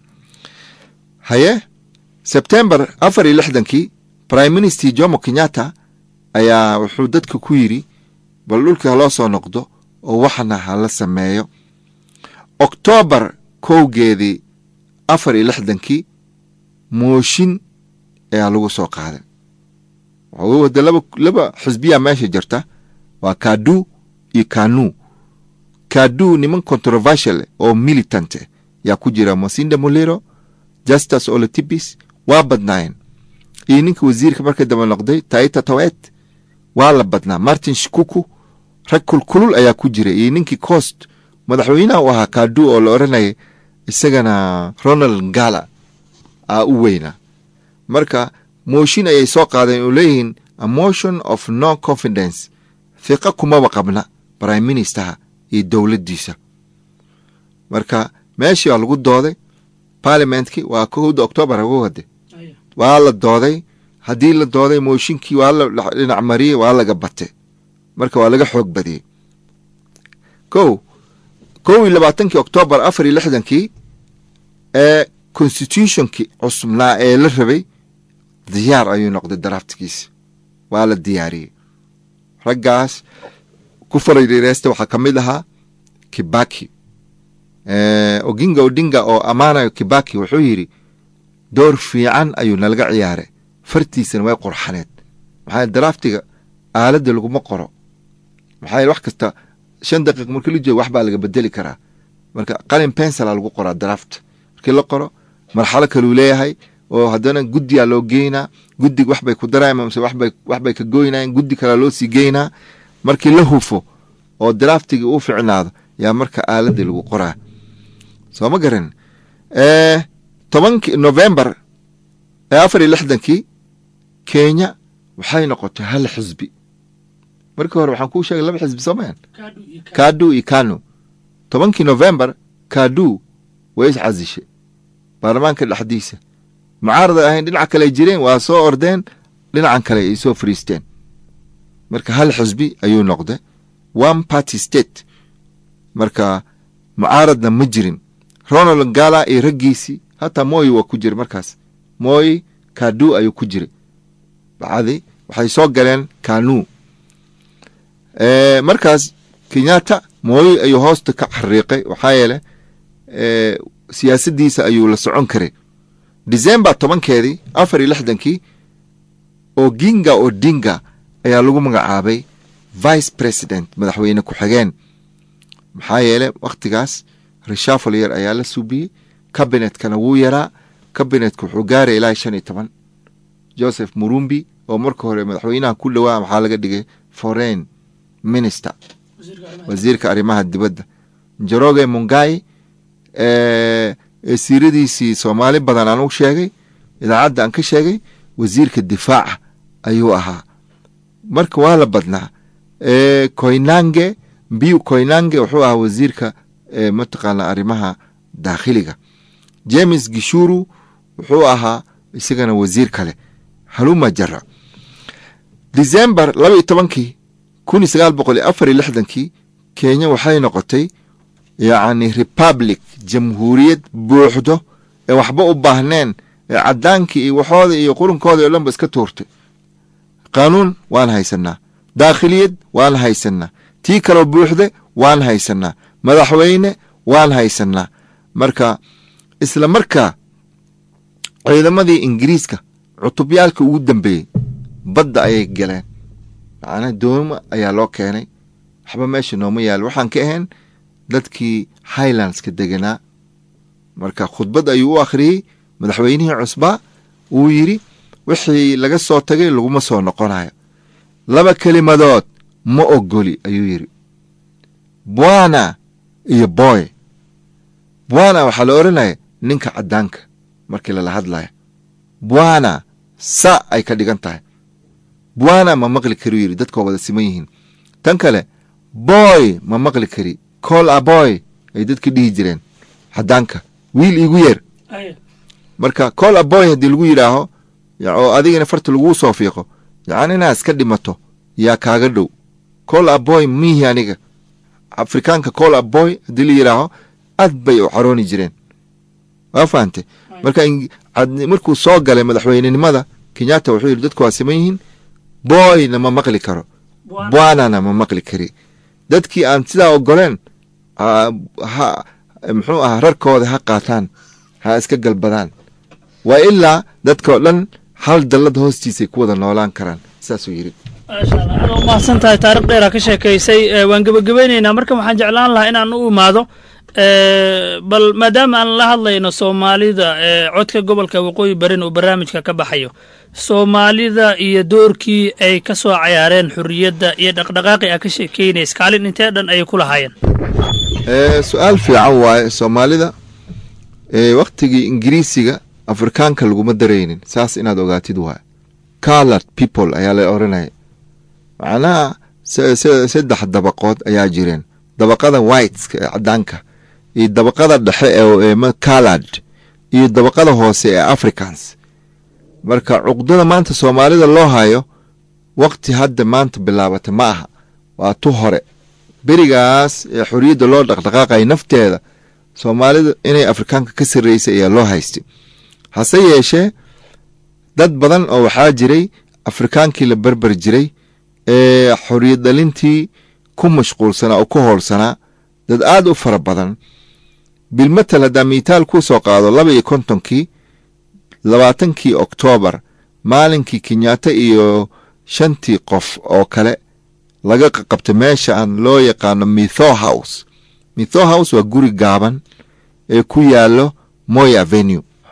haye sebtembar afar iyo lixdankii prime minister jomo kenyatta ayaa wuxuu dadka ku yidhi bal dhulkii haloo soo noqdo oo waxna hala sameeyo oktoobar kowgeedii afar iyo lixdankii mooshin ayaa lagu soo qaaday wade laba laba xisbiyaa meesha jirta waa kadu iyo kanu kadu niman controversial oo militant yaa ku jira mosinda molero justus olotibis waa badnaayeen iyo ninka wasiirka marka daba noqday taita tawet waa la badnaa martin shikuku rag kulkulul ayaa ku jira iyo ninkii coast madaxweynaha u ahaa kadu oo la odhanaya isagana ronald ngala aa u weynaa marka mooshin ayay soo qaadeen oo leeyihiin a motion of no confidence fiqa kumaba qabna prime ministerha iyo dowladdiisa marka meeshii waa lagu dooday parliamentkii waa kowda octoobar hagu wade waa la dooday haddii la dooday mooshinkii waa la dhinac mariyey waa laga batay marka waa laga xoog badiyey kow kow iyo labaatankii octoobar afar iyo lixdankii ee constitutionkii cusubnaa ee la rabay diyaar ayuu noqday daraaftigiisa waa la diyaariyey raggaas ku farariireysta waxaa ka mid ahaa kibaki oginga odinga oo ammaanayo kibaki wuxuu yidhi door fiican ayuu nalaga ciyaaray fartiisana way qurxaneed maxaa daraaftiga aaladda laguma qoro maxaa wax kasta shan daqiiq markii la joogo wax baa laga bedeli karaa marka qalin pensala lagu qoraa daraafta markii la qoro marxalo kaluu leeyahay oo haddana guddiyaa loo geynaa guddig wax bay ku darayaan mase waxbay wax bay ka goynayaan guddi kalea loo sii geynaa markii la hufo oo draftigii uu ficnaado yaa marka aaladii lagu qoraa soo ma garan tobankii novembar ee afar iyo lixdankii kenya waxay noqotay hal xisbi markii hore waxaan kuu sheegay laba xisbi soo mayan kadu iyo kanu tobankii novembar kadu way is casishay baarlamaanka dhexdiisa mucaarada ahayn dhinaca kale ay jireen waa soo ordeen dhinacan kale ay soo fariisteen marka hal xisbi ayuu noqday one party state marka mucaaradna ma jirin ronald gala iyo raggiisii hataa moyi waa ku jira markaas moyi kadu ayuu ku jiray bacdi waxay soo galeen kanu markaas kenyatta moyi ayuu hoosta ka xariiqay waxaa yeele siyaasadiisa ayuu la socon karay december tobankeedii afar iyo lixdankii oginga odinga ayaa lagu magacaabay vice president madaxweyne ku-xigeen maxaa yeele wakhtigaas reshafal yar ayaa la suubiyey kabinetkana wuu yaraa kabinetka wuxuu gaaraya ilaa shan iyo toban joseph murumbi oo marka hore madaxweynaha ku dhowaa waxaa laga dhigay foreign minister wasiirka arrimaha dibadda njoroge mungai siiradiisii soomaali badan aan u sheegay idaacadda aan ka sheegay wasiirka difaaca ayuu ahaa marka waa la badnaa koynange mbiu koynange wuxuu ahaa wasiirka mataqaana arrimaha daakhiliga james gishuru wuxuu ahaa isagana wasiir kale haluma jara december laba iyo tobankii kun iyo sagaal boqol iyo afar iyo lixdankii kenya waxay noqotay yacni republic jamhuuriyad buuxdo ee waxba u baahneen ee caddaankii iyo waxooda iyo qurunkooda o dhan ba iska tuurtay qaanuun waan haysanaa daakhiliyad waan haysanaa tii kaloo buuxde waan haysanaa madaxweyne waan haysanaa marka isla markaa ciidamadii ingiriiska cutubyaalka ugu dambeeyey badda ayay galeen macnaa dooma ayaa loo keenay waxba meesha nooma yaalo waxaan ka ahayn dadkii highlandska deganaa marka khudbad ayuu u akhriyey madaxweynihii cusbaa wuu yidhi wixii laga soo tagay laguma soo noqonayo laba kelimadood ma ogoli ayuu yidhi bwana iyo boy bwana waxaa la odhanaya ninka caddaanka markii lala hadlaya bwana sa ay ka dhigan tahay bwana ma maqli kari yidhi dadkoo wada siman yihiin tan kale boy ma maqli kari col a boy ay dadka dhihi jireen caddaanka wiil iigu yeer marka col a boy haddii lagu yidhaaho oo adigana farta laguu soo fiiqo yacni inaad iska dhimato yaa kaaga dhow col a boy miihi aniga afrikaanka col a boy haddii la yidhaaho aad bay u carooni jireen waa fahantay marka markuu soo galay madaxweynenimada kenyatta wuxuu yidhi dadku waa siman yihiin boyna ma maqli karo bwanana ma maqli kari dadkii aan sidaa ogoleen muxuu ahaa rarkooda ha qaataan ha iska galbadaan waa ilaa dadkao dhan hal dallad hoostiisay ku wada noolaan karaan saasuu yidhi maasha allah aad u mahadsan tahay taarikh dheeraa ka sheekaysay waan gebagabeyneynaa marka waxaan jeclaan lahaa inaan u imaado bal maadaama aan la hadlayno soomaalida codka gobolka waqooyi barin uu barnaamijka ka baxayo soomaalida iyo doorkii ay ka soo cayaareen xurriyadda iyo dhaqdhaqaaqi a ka sheekeynays kaalin intee dhan ayay ku lahaayeen su-aal fiican waaye soomaalida waktigii ingiriisiga afrikaanka laguma daraynin saas inaad ogaatid waaye colard people ayaa la oranaya macnaha saddex dabaqood ayaa jireen dabaqada whiteska ee caddaanka iyo dabaqada dhexe ee colard iyo dabaqada hoose ee africans marka cuqdada maanta soomaalida loo hayo wakti hadda maanta bilaabata ma aha waa tu hore berigaas ee xorriyadda loo dhaqdhaqaaqaya nafteeda soomaalida inay afrikaanka ka sarreysay ayaa loo haystay hase yeeshee dad badan oo waxaa jiray afrikaankii la berber jiray ee xorriyad dhalintii ku mashquulsanaa oo ku hoolsanaa dad aad u fara badan bilmatal haddaa miitaal kuu soo qaado laba iyo kontonkii labaatankii oktoobar maalinkii kenyaata iyo shantii qof oo kale laga qaqabta meesha aan loo yaqaano mitho house mitho house waa guri gaaban ee ku yaallo moy avenue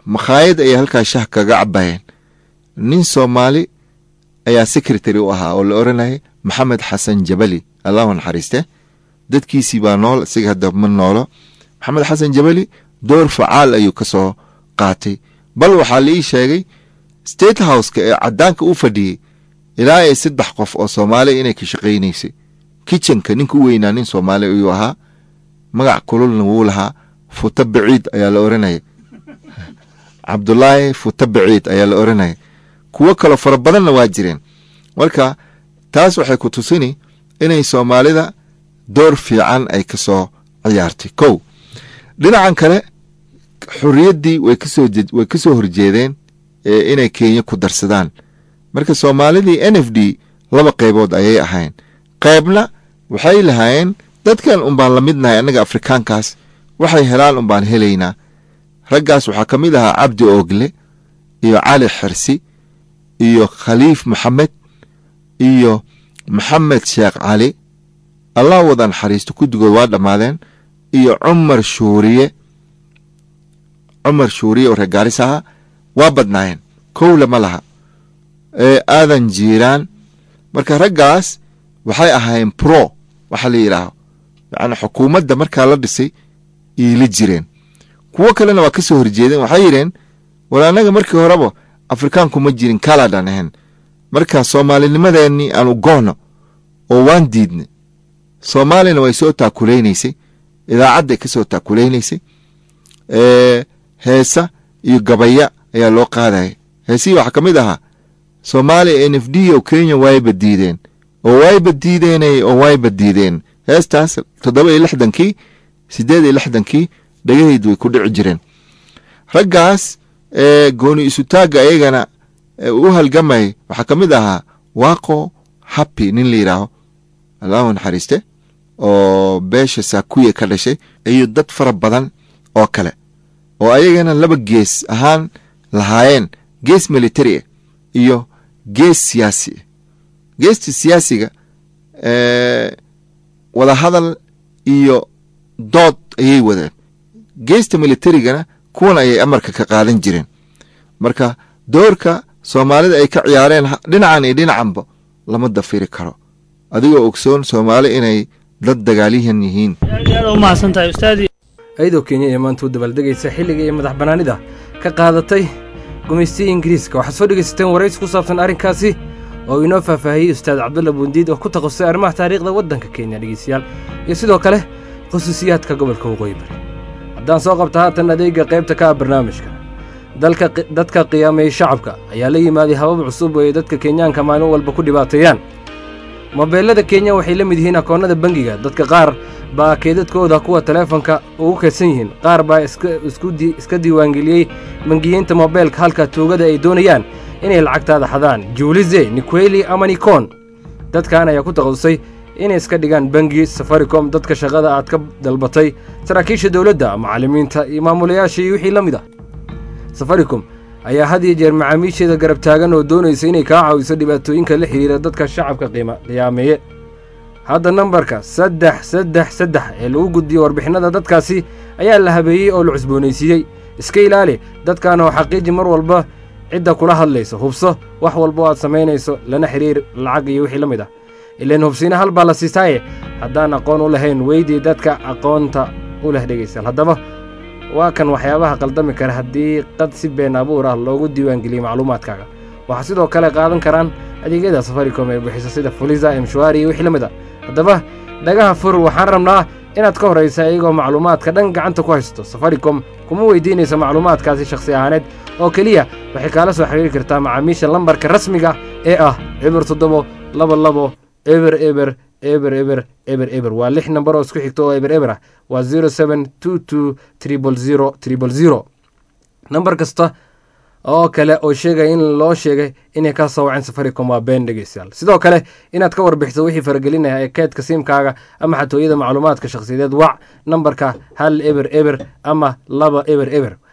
makhaayad ayay halkaa shah kaga cabayeen nin soomaali ayaa secretary u ahaa oo la oranayay maxamed xasan jabali allahu naxariiste dadkiisii baa nool isaga hadda ma noolo maxamed xasan jabali door facaal ayuu ka soo qaatay bal waxaa la ii sheegay state houseka ee cadaanka u fadhiyey ilaa ay saddex qof oo soomaali inay ka shaqaynaysay kitchenka ninka u weynaa nin soomaali ayuu ahaa magac kululna wuu lahaa futa baciid ayaa la oranaya cabdulaahi futa baciid ayaa la oranaya kuwo kaloo fara badanna waa jireen marka taas waxay ku tusini inay soomaalida door fiican ay ka soo ciyaartay kow dhinacan kale xorriyaddii way kasoo way ka soo horjeedeen inay kenya ku darsadaan marka soomaalidii n f d laba qaybood ayay ahayn qaybna waxay lahaayeen dadkan unbaan la midnahay annaga afrikaankaas waxay helaan unbaan helaynaa raggaas waxaa ka mid ahaa cabdi oogle iyo cali xirsi iyo khaliif maxamed iyo maxamed sheekh cali allah wada naxariisto guddigood waa dhammaadeen iyo cumar shuuriye cumar shuuriye oo reer gaaris ahaa waa badnaayeen kowle ma laha aadan jiiraan marka raggaas waxay ahaayeen pro waxaa la yidhaaho yacni xukuumadda markaa la dhisay iila jireen kuwo kalena waa ka soo horjeedeen waxay yidheen war annaga markii horeba afrikaanku ma jirin kaladaan ahayn marka soomaalinimadeennii aan u goono oo waan diidnay soomaalina way soo taakulaynaysay idaacadday ka soo taakulaynaysay heesa iyo gabaya ayaa loo qaadaya heesihii waxaa ka mid ahaa soomaaliya n f d oo kenya wayba diideen oo wayba diideenay oo wayba diideen heestaas toddoba iyo lixdankii siddeed iyo lixdankii dhegahaydu way ku dhici jireen raggaas gooni isutaagga ayagana u halgamay waxaa ka mid ahaa waaqo happy nin la yidhaaho allahu naxariiste oo beesha saakuye ka dhashay iyo dad fara badan oo kale oo ayagana laba gees ahaan lahaayeen gees military ah iyo gees siyaasi ah geesta siyaasiga wadahadal iyo dood ayay wadeen geesta militarigana kuwan ayay amarka ka qaadan jireen marka doorka soomaalida ay ka ciyaareen dhinacan iyo dhinacanba lama dafiri karo adigoo ogsoon soomaali inay dad dagaalyahan yihiin ayadoo kenya ee maanta u dabaaldegaysa xilliga iyo madax bannaanida ka qaadatay gumaystiya ingiriiska waxaad soo dhegaysateen waraysi ku saabsan arrinkaasi oo inoo faahfaahiyey ustaad cabdulla buundiid oo ku takhasusay arrimaha taariikhda waddanka kenya dhegeystayaal iyo sidoo kale khusuusiyaadka gobolka waqooyi bari haddaan soo qabta haatan adeega qaybta ka ah barnaamijka dadka qiyaameeyey shacabka ayaa la yimaaday habab cusub oo ay dadka kenyaanka maalin walba ku dhibaateeyaan mobeelada kenya waxay la mid yihiin akoonnada bangiga dadka qaar baa keedadkooda kuwa taleefonka ugu kaydsan yihiin qaar baa iska diiwaangeliyey bangiyeynta mobeelka halka tuugada ay doonayaan inay lacagtaada xadaan juulize nikweli ama nikon dadkan ayaa ku takhasusay inay iska dhigaan bangi safaricom dadka shaqada aad ka dalbatay saraakiisha dowladda macallimiinta iyo maamulayaasha iyo wixii la mid ah safaricom ayaa had iyo jeer macaamiisheeda garab taagan oo doonaysa inay kaa caawiso dhibaatooyinka la xidhiira dadka shacabka qiima qiyaameeye hadda nambarka saddex saddex saddex ee lagu gudbiyo warbixinada dadkaasi ayaa la habeeyey oo la cusboonaysiiyey iska ilaali dadkan oo xaqiiji mar walba cidda kula hadlayso hubso wax walba oo aad samaynayso lana xidhiir lacag iyo wixii la mid ah ilaan hubsiina hal baa la siistaaye haddaan aqoon u lahayn weydii dadka aqoonta u leh dhegaystayaal haddaba waa kan waxyaabaha qaldami kara haddii qad si been abuur ah loogu diiwaangeliyey macluumaadkaaga waxaa sidoo kale qaadan karaan adeegyada safaricom ee bixisa sida fulisa emshuari iyo wixii la mid ah haddaba dhagaha fur waxaan rabnaa inaad ka horraysa iyagoo macluumaadka dhan gacanta ku haysto safaricom kuma weydiinayso macluumaadkaasi shakhsi ahaaneed oo keliya waxay kaala soo xiriiri kartaa macaamiisha lambarka rasmiga ee ah eber toddobo laba labo eber eber eber eber eber eber waa lix nambar oo isku xigto oo eber eber ah waa zero seven two two tribal zero tribal zero nambar kasta oo kale oo sheegaya in loo sheegay inay ka soo waceen safaricom waa been dhegeystayaal sidoo kale inaad ka warbixiso wixii faragelinaya ee keedka siimkaaga ama xatooyada macluumaadka shakhsiyadeed wac nambarka hal eber eber ama laba eber eber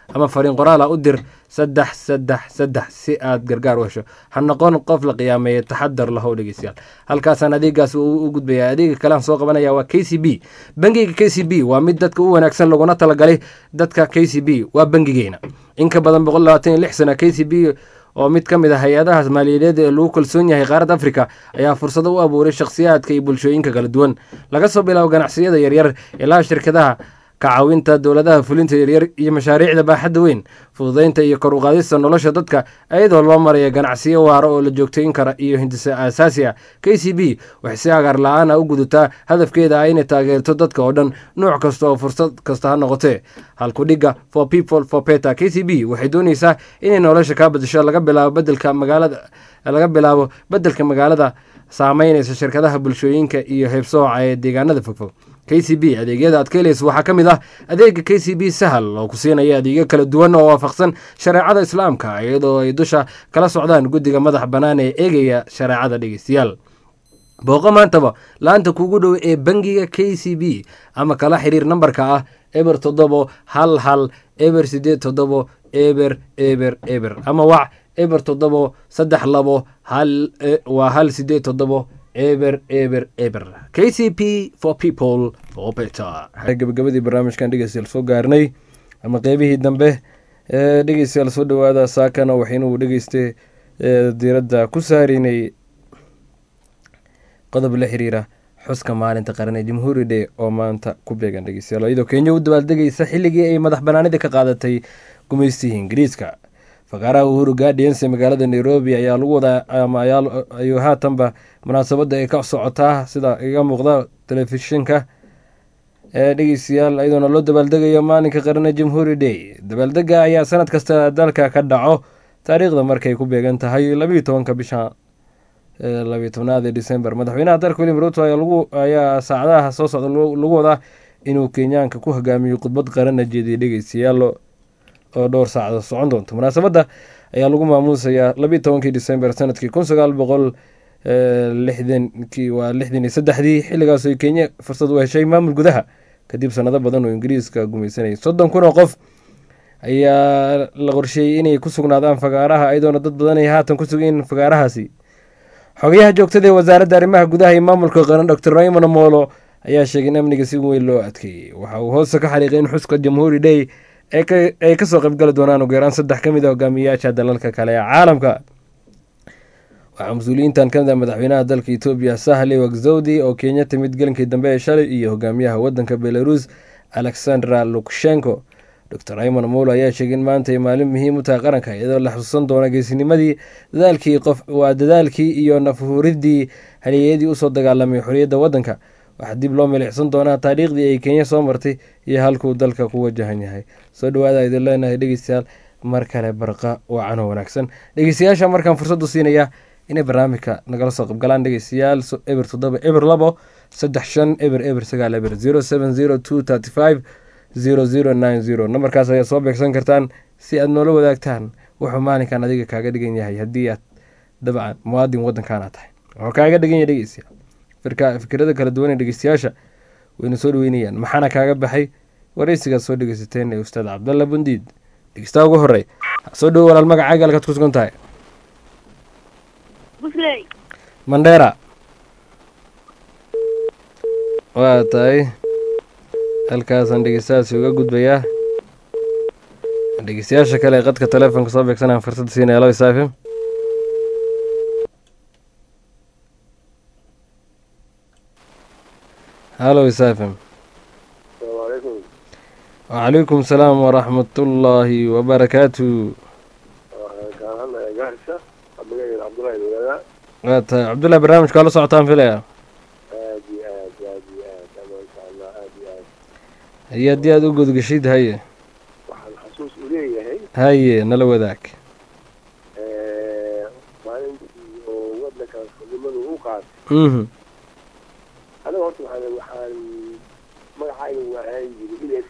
ama fariin qoraala u dir saddex saddex saddex si aad gargaar u hesho ha noqon qof la qiyaameeya taxadar lahow dhegeystayaal halkaasaan adeegaas u gudbaya adeega kalean soo qabanaya waa k c b bangiga k c b waa mid dadka u wanaagsan laguna talagalay dadka k c b waa bangigeena in ka badan boqol labaatan iyo lix sana k c b oo mid ka mid ah hay-adahaas maaliyadeed ee lagu kalsoon yahay qaaradda afrika ayaa fursado u abuuray shakhsiyaadka iyo bulshooyinka kala duwan laga soo bilaabo ganacsiyada yaryar ilaa shirkadaha ka caawinta dowladaha fulinta yaryar iyo mashaariicda baaxadda weyn fududeynta iyo kor uqaadista nolosha dadka iyadoo loo maraya ganacsiyo waaro oo la joogtayn kara iyo hindisa aasaasi ah k c b waxay si agaar la-aan a u gudataa hadafkeeda ah inay taageerto dadka oo dhan nuuc kasta oo fursad kasta ha noqotee halkudhigga for people for peta k c b waxay doonaysaa inay nolosha kaa badasho laga bilaabo bedelka magaalada laga bilaabo bedelka magaalada saameynaysa shirkadaha bulshooyinka iyo heybsooca ee deegaanada fogfog k c b adeegyada aad ka helaysa waxaa ka mid ah adeega k c b sahal oo ku siinaya adeegyo kala duwan oo waafaqsan shareecada islaamka iyadoo ay dusha kala socdaan guddiga madax bannaan ee eegaya shareecada dhegeystayaal booqo maantaba la-anta kuugu dhow ee bangiga k c b ama kala xiriir nambarka ah eber toddobo hal hal eber sideed toddobo eber eber eber ama wac eber toddobo saddex labo hal waa hal sideed toddobo eber eber eber k c p for people for better gabagabadii barnaamijkan dhegeystayaal soo gaarnay ama qeybihii dambe ee dhegeystayaal soo dhowaada saakana waxaynuu dhegeysta diiradda ku saareynay qodob la xiriira xuska maalinta qaran ee jamhuuri day oo maanta ku beegan dhegeystayaal iyadoo kenya u dabaaldegaysa xilligii ay madax banaanida ka qaadatay gumaystihii ingiriiska fakaaraha uhuru guardians ee magaalada nairobi ayaa lagu wadaa ama ayuu haatanba munaasabadda ay ka socotaa sida iga muuqda telefishinka ee dhegeystayaal iyadoona loo dabaaldegayo maalinka qarane jamhuuri day dabaaldega ayaa sanad kasta dalka ka dhaco taariikhda markay ku beegan tahay labayo tobanka bisha labayo tobnaad ee december madaxweynaha dalka william ruto ayaa saacadaha soo socda lagu wadaa inuu kenyaanka ku hogaamiyo khudbad qarana jeediya dhegeystayaal oo dhowr saacdood socon doonto munaasabadda ayaa lagu maamuusayaa labiiy tobankii december sanadkii kun sagaal boqol lixdankii waa lixdan iyo saddexdii xilligaas ay kenya fursad u heshay maamul gudaha kadib sanado badan oo ingiriiska gumaysanayay soddon kun oo qof ayaa la qorsheeyey inay ku sugnaadaan fagaaraha iyadoona dad badan ay haatan ku sugeen fagaarahaasi xogayaha joogtada ee wasaaradda arrimaha gudaha iyo maamulka qaran doctor raymond molo ayaa sheegay in amniga si weyn loo adkeeyey waxa uu hoose ka xariiqay in xuska jamhuuri day ay kasoo qaybgali doonaan ugu yaraan saddex ka mid a hogaamiyayaasha dalalka kale ee caalamka waxaa mas-uuliyiintan kamid ah madaxweynaha dalka etoobiya sahle wagzowdi oo kenya timid gelinkii dambe ee shalay iyo hogaamiyaha wadanka belarus alexandra lukashenko dor raymond molo ayaa sheegay in maanta ay maalin muhiim u tahay qaranka iyadoo la xusuusan doono geesinimadii dadaalkii qof waa dadaalkii iyo nafhuridii haliyeyadii usoo dagaalamay xorriyadda waddanka waxaa dib loo milicsan doonaa taariikhdii ay kenya soo martay iyo halkuu dalka ku wajahan yahay soo dhawaada idin leenahay dhegeystayaal mar kale barqa wacanoo wanaagsan dhegeystayaasha markaan fursadu siinaya inay barnaamijka nagala soo qabgalaan dhegeystayaal eber toddoba eber labo saddex shan eber eber sagaal eber zero seven zero two thirty five zero zero nine zero nambarkaas ayaad soo beegsan kartaan si aad noola wadaagtaan wuxuu maalinkan adiga kaaga dhigan yahay haddii aad dabcan muwaadin waddankaana tahay wuxuu kaaga dhigan yahay dhegeystayaal firka fikrada kala duwan ee dhegeystayaasha wayna soo dhaweynayaan maxaana kaaga baxay wareysigaad soo dhegeysateen ee ustaad cabdalla bundiid dhegeystaha ugu horey soo dhowo walaal magacaaga halkaad ku sugan tahay mandheera waa tahay halkaasaan dhegeystahaasi uga gudbayaa dhegeystayaasha kale ee qadka telefoonka soo beegsanaan fursada siinaya lo isaafim halo isaafim wacalaykum salaam waraxmatullaahi wabarakaatu waa tahay cabdullahi barnaamijka waa la socotaan filaya haye haddii aada u godgashid haye waxaan xasuus u leeyahay haye nala wadaag maalintii oo waddankan xubnimadu u qaatay mhm aniga horta waxaan waxaan magacayga waa ahaan jiri iles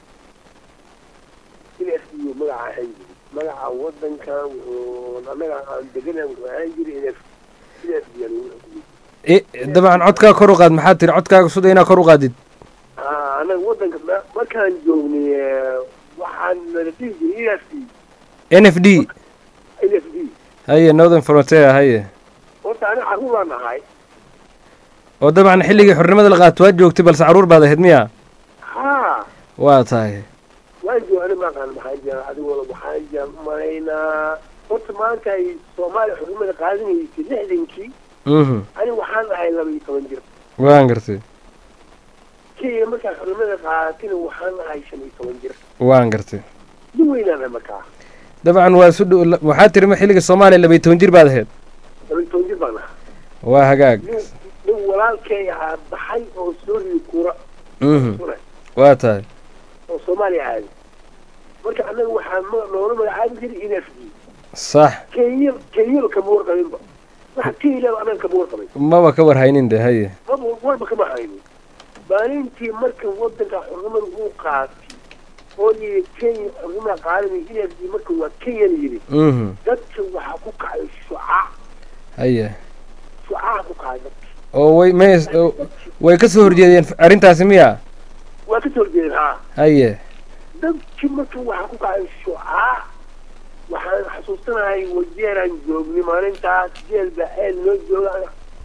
iles iyo magaca ahaan jiri magaca waddankan wuxuu annaga aan degana wuxuu ahaan jiri iles iles biyaan ugu xukumay dabcan codkaa kor u qaad maxaad tiri codkaaga suda inaa kor u qaadid anaga waddanka ma- markaan joognay waxaan nala dhihi jiray EFD n f d NFD haye northern frontier haye horta aniga carruuraan ahay oo dabcan xilligii xornimada la qaato waad joogtay balse caruur baad ahayd miya haa waa tahay waan jooga ani maaqaan maxaa jira adigooda waxaan jira malaynaa horta maanta ay soomaaliya xurumada qaadanaysay lixdankii mhm ani waxaan ahay laba iyo toban jir waan gartay kenya markaan xurumada qaadatina waxaan ahay shan iyo toban jir waan gartay nin weynaan ahay markaa dabcan waa isu dhow waxaa tiri ma xilligii soomaaliya labaiy toban jir baad ahayd laba iyo toban jir baan ahaa waa hagaag nin nin walaalkay ahaa baxay oo soo ridi kura mhm kura waa tahay oo soomaaliya aaday marka annaga waxaan ma- noola magacaabi jiray n f d sax kenya kenyaba kama warqabinba waxa kenya annaga kama warqabin maba ka warhaynin de haye maba warba kama haynin maalintii marka wadanka xurnimada uu qaatay oo yidhi kenya xurnimada qaadanay n f d marka waa kenya la yidhi mhm dadka waxaa ku kacay shucaa haye shucaa ku kacay dadka oo way may oo- way ka soo horjeedeen arrintaasi miya waa ka soo horjeedeen haa haye dadkii marka waxaa ku kacay shucaa waxaan xasuusanahay wajeeraan joognay maalintaas jeel baa eel noo jooga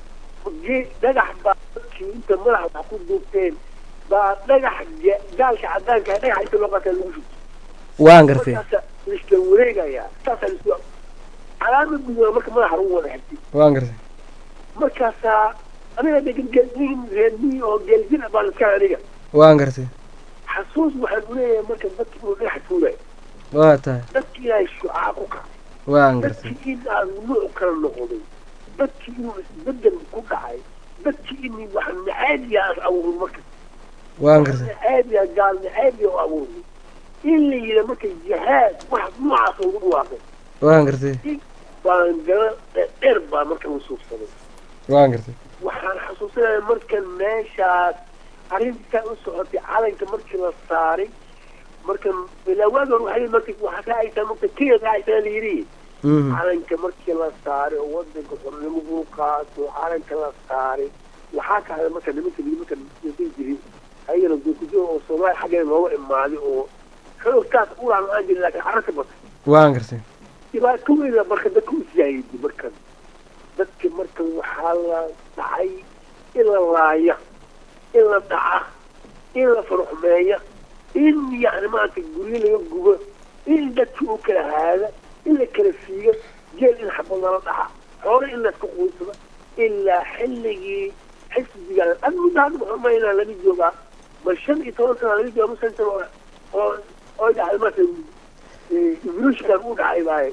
ge- dhagax baa dadkii inta madaxa wax ku duubteen baa dhagax ge- gaalka cadaanka ah dhagax inta loo qataa lagu shubto waan gartay markaasa laisla wareegayaa saasaa laisku calaamad gududa marka madaxa lagu wada xigtay waan gartay markaasaa aniga degan geel nin reer miyi oo geeljir ah baan iska aniga waan gartay xasuus waxaan uleeyahay marka dadki inuu dhagax tuulay waa tahay dadki ilaahay shucaa ku kacay waan gartay dadkii in aan nuuc kala noqday dadkii inuu isbedel ku dhacay dadkii in wax nacaadiya aan abuurin marka waan gartay nacaadiya gaal nacaadiya oo abuurin in la yidha marka jihaad wax noocaas ugu dhawaaqay waan gartay baan gala dheer baa marka la suufsaday waan gartay waxaan xasuusanaya marka meeshaas arrintaa u socotay calanka markii la saaray marka ilaa waagan waxay marka waxaa ka aytaa marka kenya ka aytaa la yidhi mhm calanka markii la saaray oo wadanka xornimo uu qaato calanka la saaray waxaa kahada marka nimanka nimanka niman jirin ayagana dukujo oo soomaaliya xaggeeda looga imaaday oo xoogtaas ulaan aan jirin laakiin carraka batay waan gartay dhibaato weyna marka dadka u siyaayidi markan dadka marka waxaa la dhacay in la laaya in la dhaca in la farxumeeya in yani maarata guryo laga gubo in dadka u kala haada in la kala siiyo jeel in xabad lala dhaca xoole in layska quunsado ilaa xilligii xisbiga ad muddo hadda maxumaynaa laga joogaa ma shan iyo toban sana laga jooga ma shan sano oo- oo oo dhacday marka evolutionkan u dhacay baaye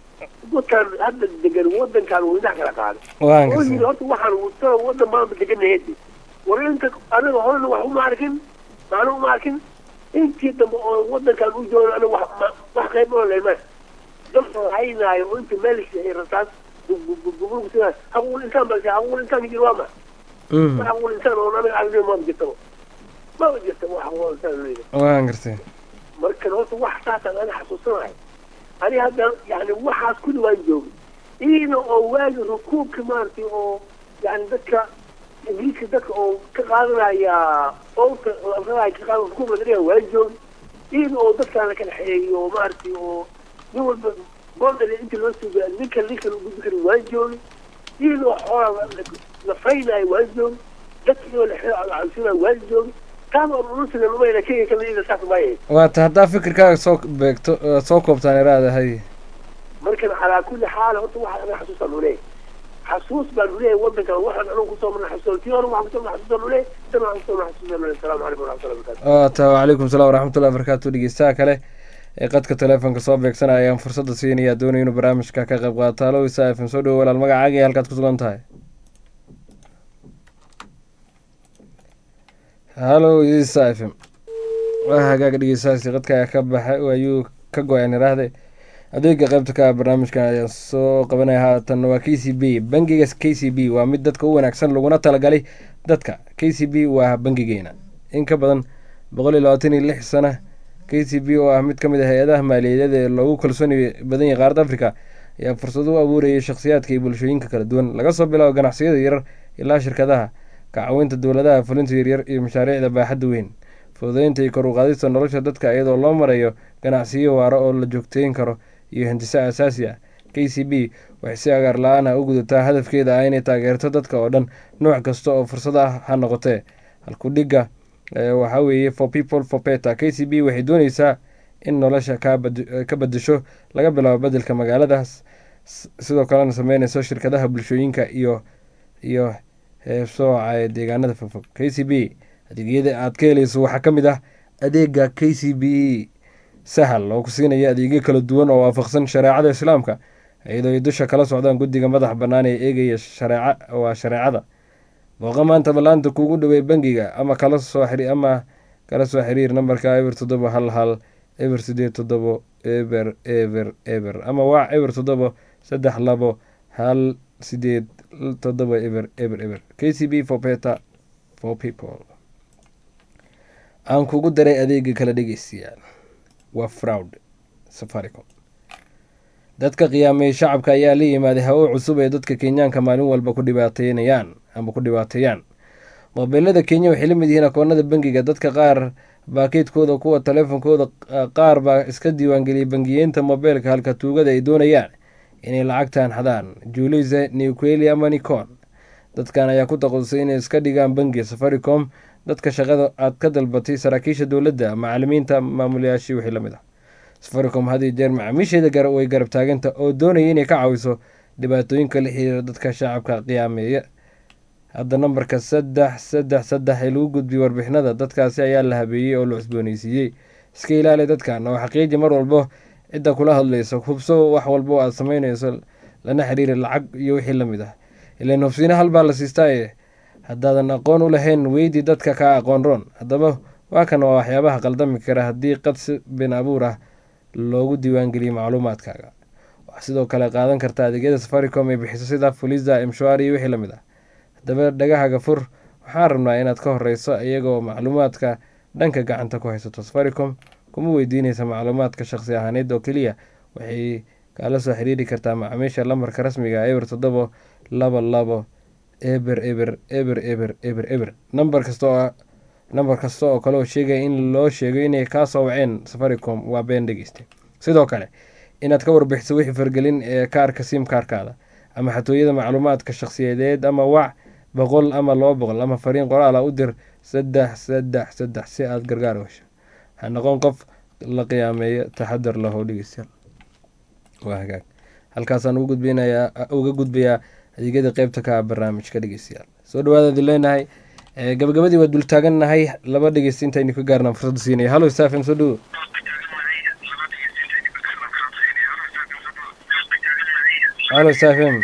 dadkan hadda degan wadankan uu dhinac kala qaaday waan oo yidhi gartay horta waxaan wutana wadan baanba deganahedi war inta aniga horena wax uma arkin maana uma arkin intii dambe oo wadankan u jooga aniga wax ma- wax qayb oo lema dadka haynaayo oo inta meel ay rasaas gubulkusina haquul insaan baa haquul insaan jir waa ma mhm wax haquul insaan oo aniga aragnin maba jirtaba maba jirta wax haquul insaan leeyahay waan gartay marka horta wax saasaan ana xasuusanahay ani hadda yani waxaas kulli waan joogay iyada oo waagi rukuubka maaragtay oo yani dadka ingiriiska dadka oo ka qaadanaya owta ka qaada rukuubka laga dhiga waan joogay iyada oo dadkaan la kala xeegiyo oo maaragtay oo nin walba boondar inta loo suuga ninka ninka lagu gudbi kari waan joogay iyada oo xoolaa la faynayo waan joogay dadka iyadoo la xeegsinayo waan joogay taaba unusiga lumayna kenya kala iyada saas maayahay waa ta haddaa fikirkaaga soo beegto eh, soo koobtaan iraada haye markan calaa kulli xaal horta waxaan anaga xasuusaan nuleeyahay xasuus baan nuleeyahay wadankan waxaan anagu kusoo marnay xasuusaan tii hore waxaan kusoo marnay xasuusaan nuleeyahay tan waxaan kusoo marnay xasuusaan nuleeyahay asalaamu calaykum waraxmatullahi wabarakaatu waa ta wacalaykum salaam waraxmatullahi wabarakaatu dhegeystaha kale ee qadka teleefonka soo beegsanaya ayaan fursadda siinaya doonaya inuu barnaamijka ka qayb qaato halo isa fm soo dhowo walaal magacaaga iyo halkaad ku sugan tahay halo isa f m waa hagaaga dhegeystahaasi qadka ayaa ka baxay oo ayuu ka go-aan iraahde adeega qaybta ka ah barnaamijkan ayaan soo qabanaya haatan waa k c b bangiga k c b waa mid dadka u wanaagsan laguna talagalay dadka k c b waa bangigeena in ka badan boqol iyo labaatan iyo lix sana k c b oo ah mid ka mid ah hay-adaha maaliyadeed ee loogu kalsooni badan yahay qaaradda africa ayaa fursad u abuurayay shakhsiyaadka iyo bulshooyinka kala duwan laga soo bilaabo ganacsiyada yarar ilaa shirkadaha ka caawinta dowladaha fulinta yaryar iyo mashaariicda baaxadda weyn fududeynta iyo kor u qaadista nolosha dadka iyadoo loo marayo ganacsiyo waaro oo la joogteyn karo iyo hindiso asaasi ah k c b waxay si agaar la-aan ah u gudataa hadafkeeda ah inay taageerto dadka oo dhan nooc kasta oo fursad ah ha noqotee halkudhiga waxaa weeye for people for peta k c b waxay dooneysaa in nolosha ka badasho laga bilaabo bedelka magaaladaas sidoo kalena sameyneyso shirkadaha bulshooyinka iyo iyo heebsooca ee deegaanada fogfog k c b adeegyada aad ka heleyso waxaa ka mid ah adeega k c b sahal oo ku siinaya adeegyo kala duwan oo waafaqsan shareecada islaamka iyadoo ay dusha kala socdaan guddiga madax bannaan ee eegaya shareeca waa shareecada booqa maanta ballaanta kuugu dhawey bangiga ama kala soo ama kala soo xiriir nambarka eber toddoba hal hal eber sideed toddobo eber eber eber ama waac eber toddobo saddex labo hal sideed toddoba eber eber eber k c b for peta for people aan kugu daray adeega kala dhegeystayaal waa fraud safaricom dadka qiyaamay shacabka ayaa la yimaaday hawo cusub ee dadka kenyaanka maalin walba ku dhibaateynayaan ama ku dhibaateeyaan moobeelada kenya waxay la mid yihiin akoonada bangiga dadka qaar baakeedkooda kuwa taleefonkooda qaar baa iska diiwaangeliyay bangiyeenta moobeelka halka tuugada ay doonayaan inay lacagtan xadaan julise niqueli ama nicon dadkan ayaa ku taqasusay inay iska dhigaan bangiga safaricom dadka shaqada aad ka dalbatay saraakiisha dowladda macalimiinta maamulayaashii wixii lamid ah safaricom had iyo jeer macaamiisheeda way garab taaganta oo doonaya inay ka caawiso dhibaatooyinka la xiriira dadka shacabka qiyaameeya hadda nambarka saddex saddex saddex ee lagu gudbiyey warbixinada dadkaasi ayaa la habeeyey oo la cusbooneysiiyey iska ilaali dadkan oo xaqiiji mar walbo cidda kula hadlayso hubso wax walbo aad sameyneyso lana xiriiri lacag iyo wixii lamid ah ilan hubsiina halbaa la siistaaye haddaadan aqoon u lahayn weydii dadka kaa aqoon roon haddaba waa kan waa waxyaabaha qaldami kara haddii qadsi bin abuur ah loogu diiwaangeliyo macluumaadkaaga waxaa sidoo kale qaadan karta adeegyada safaricom ay bixiso sida fulisa mshwari iyo wixii lamid ah haddaba dhagahaga fur waxaan rabnaa inaad ka horeyso iyagoo macluumaadka dhanka gacanta ku haysato safaricom kuma weydiineysa macluumaadka shaqsi ahaaneed oo keliya waxay kaala soo xiriiri kartaa macaamiisha lambarka rasmiga eber toddobo laba labo eber eber eber eber eber eber nambar kasta oo nambar kasta oo kale oo sheegaya in loo sheego inay kaa soo waceen safaricom waa been dhegeysta sidoo kale inaad ka warbixiso wixii fargelin ee kaarka sim kaarkaada ama xatooyada macluumaadka shakhsiyadeed ama wac boqol ama laba boqol ama fariin qoraala u dir saddex saddex saddex si aad gargaar u hesho ha noqon qof la qiyaameeyo taxadar lahow dhegeystayaal waa hagaag halkaasaan ugu gudbinayaa uga gudbayaa adeegyada qeybta ka ah barnaamijka dhegeystayaal soo dhawaadaadi leenahay gabagabadii waa dul taagannahay laba dhegeysta intaynu ka gaarnaan fursadda siinaya hallo stafem soo dhawo hallo stafem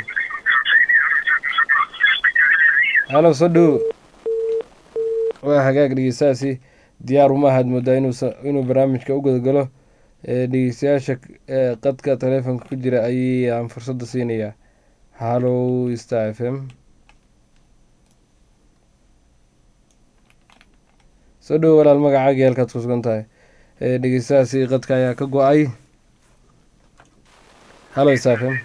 hallo soo dhawo waa hagaag dhegeystahaasi diyaar uma ahaad moodaa inuu barnaamijka u gudagalo dhegeystayaasha qadka taleefonka ku jira ayaan fursadda siinayaa hallow star f m soo dhowo walaal magacaaga halkaad ku sugan tahay dhegeystahaasi qadka ayaa ka go-ay hallo star f m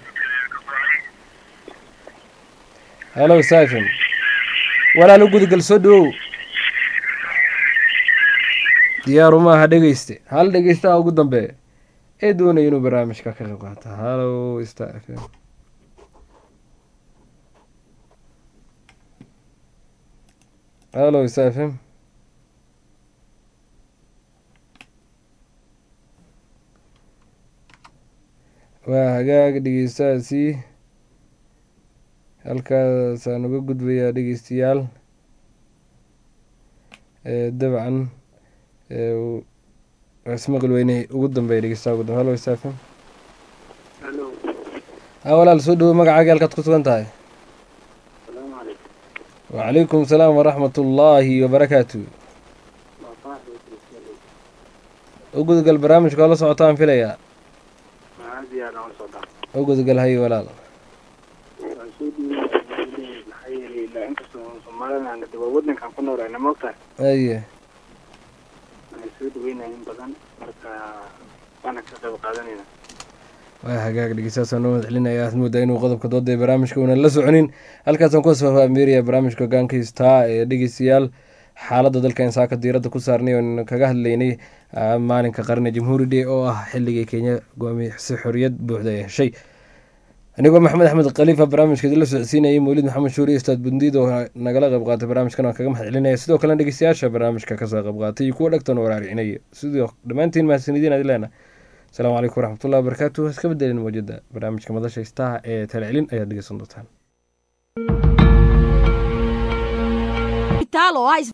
hallo star f m walaal u gudagal soo dhawow diyaaru maaha dhegeyste hal dhegeystaha ugu dambeeya ee doonaya inuu barnaamijka ka qayb qaata hallo star f m hallo star f m waa hagaag dhegeystahaasi halkaasaan uga gudbayaa dhegeystayaal dabcan ismaqli weyne ugu dambeeya dhegeystaha ugu dambe hallo star f m ha walaal soo dhawo magacaaga halkaad ku sugan tahay wacalaykum asalaam waraxmat ullaahi wabarakaatu u gudgal barnaamijka oo la socotaan filayaa u gudgal hay walaal wadankan ku noolana maogtahay aye waxay soo dhaweynaya in badan marka waana ka qayb qaadanayna waa hagaag dhegeystahaasaan noo mad celinaya aad moodaa inuu qodobka dooda ee barnaamijka uunan la soconin halkaasaan ku asfaafameeraya barnaamijka hogaanka star ee dhegeystayaal xaaladda dalka insaaka diiradda ku saarnay oon kaga hadlaynay ah, maalinka qarni jamhuuri day oo ah xilligii kenya goomi si xoriyad buuxda ay heshay anigoo maxamed axmed khaliifa barnaamijka idinla socodsiinayay mawlid maxamed shuuri ustaad bundiid oo nagala qayb qaatay barnaamijkan waan kaga mahad celinaya sidoo kale dhegeystayaasha barnaamijka kasoo qayb qaatay iyo kuwa dhegtan waraaricinaya sidoo dhammaantiin mahadsanidin aad leena asalaamu calaykum waraxmatullahi wabarakaatu iska bedelin mawjada barnaamijka madasha istaha ee talacelin ayaad dhegeysan doontaan Hospital oo ah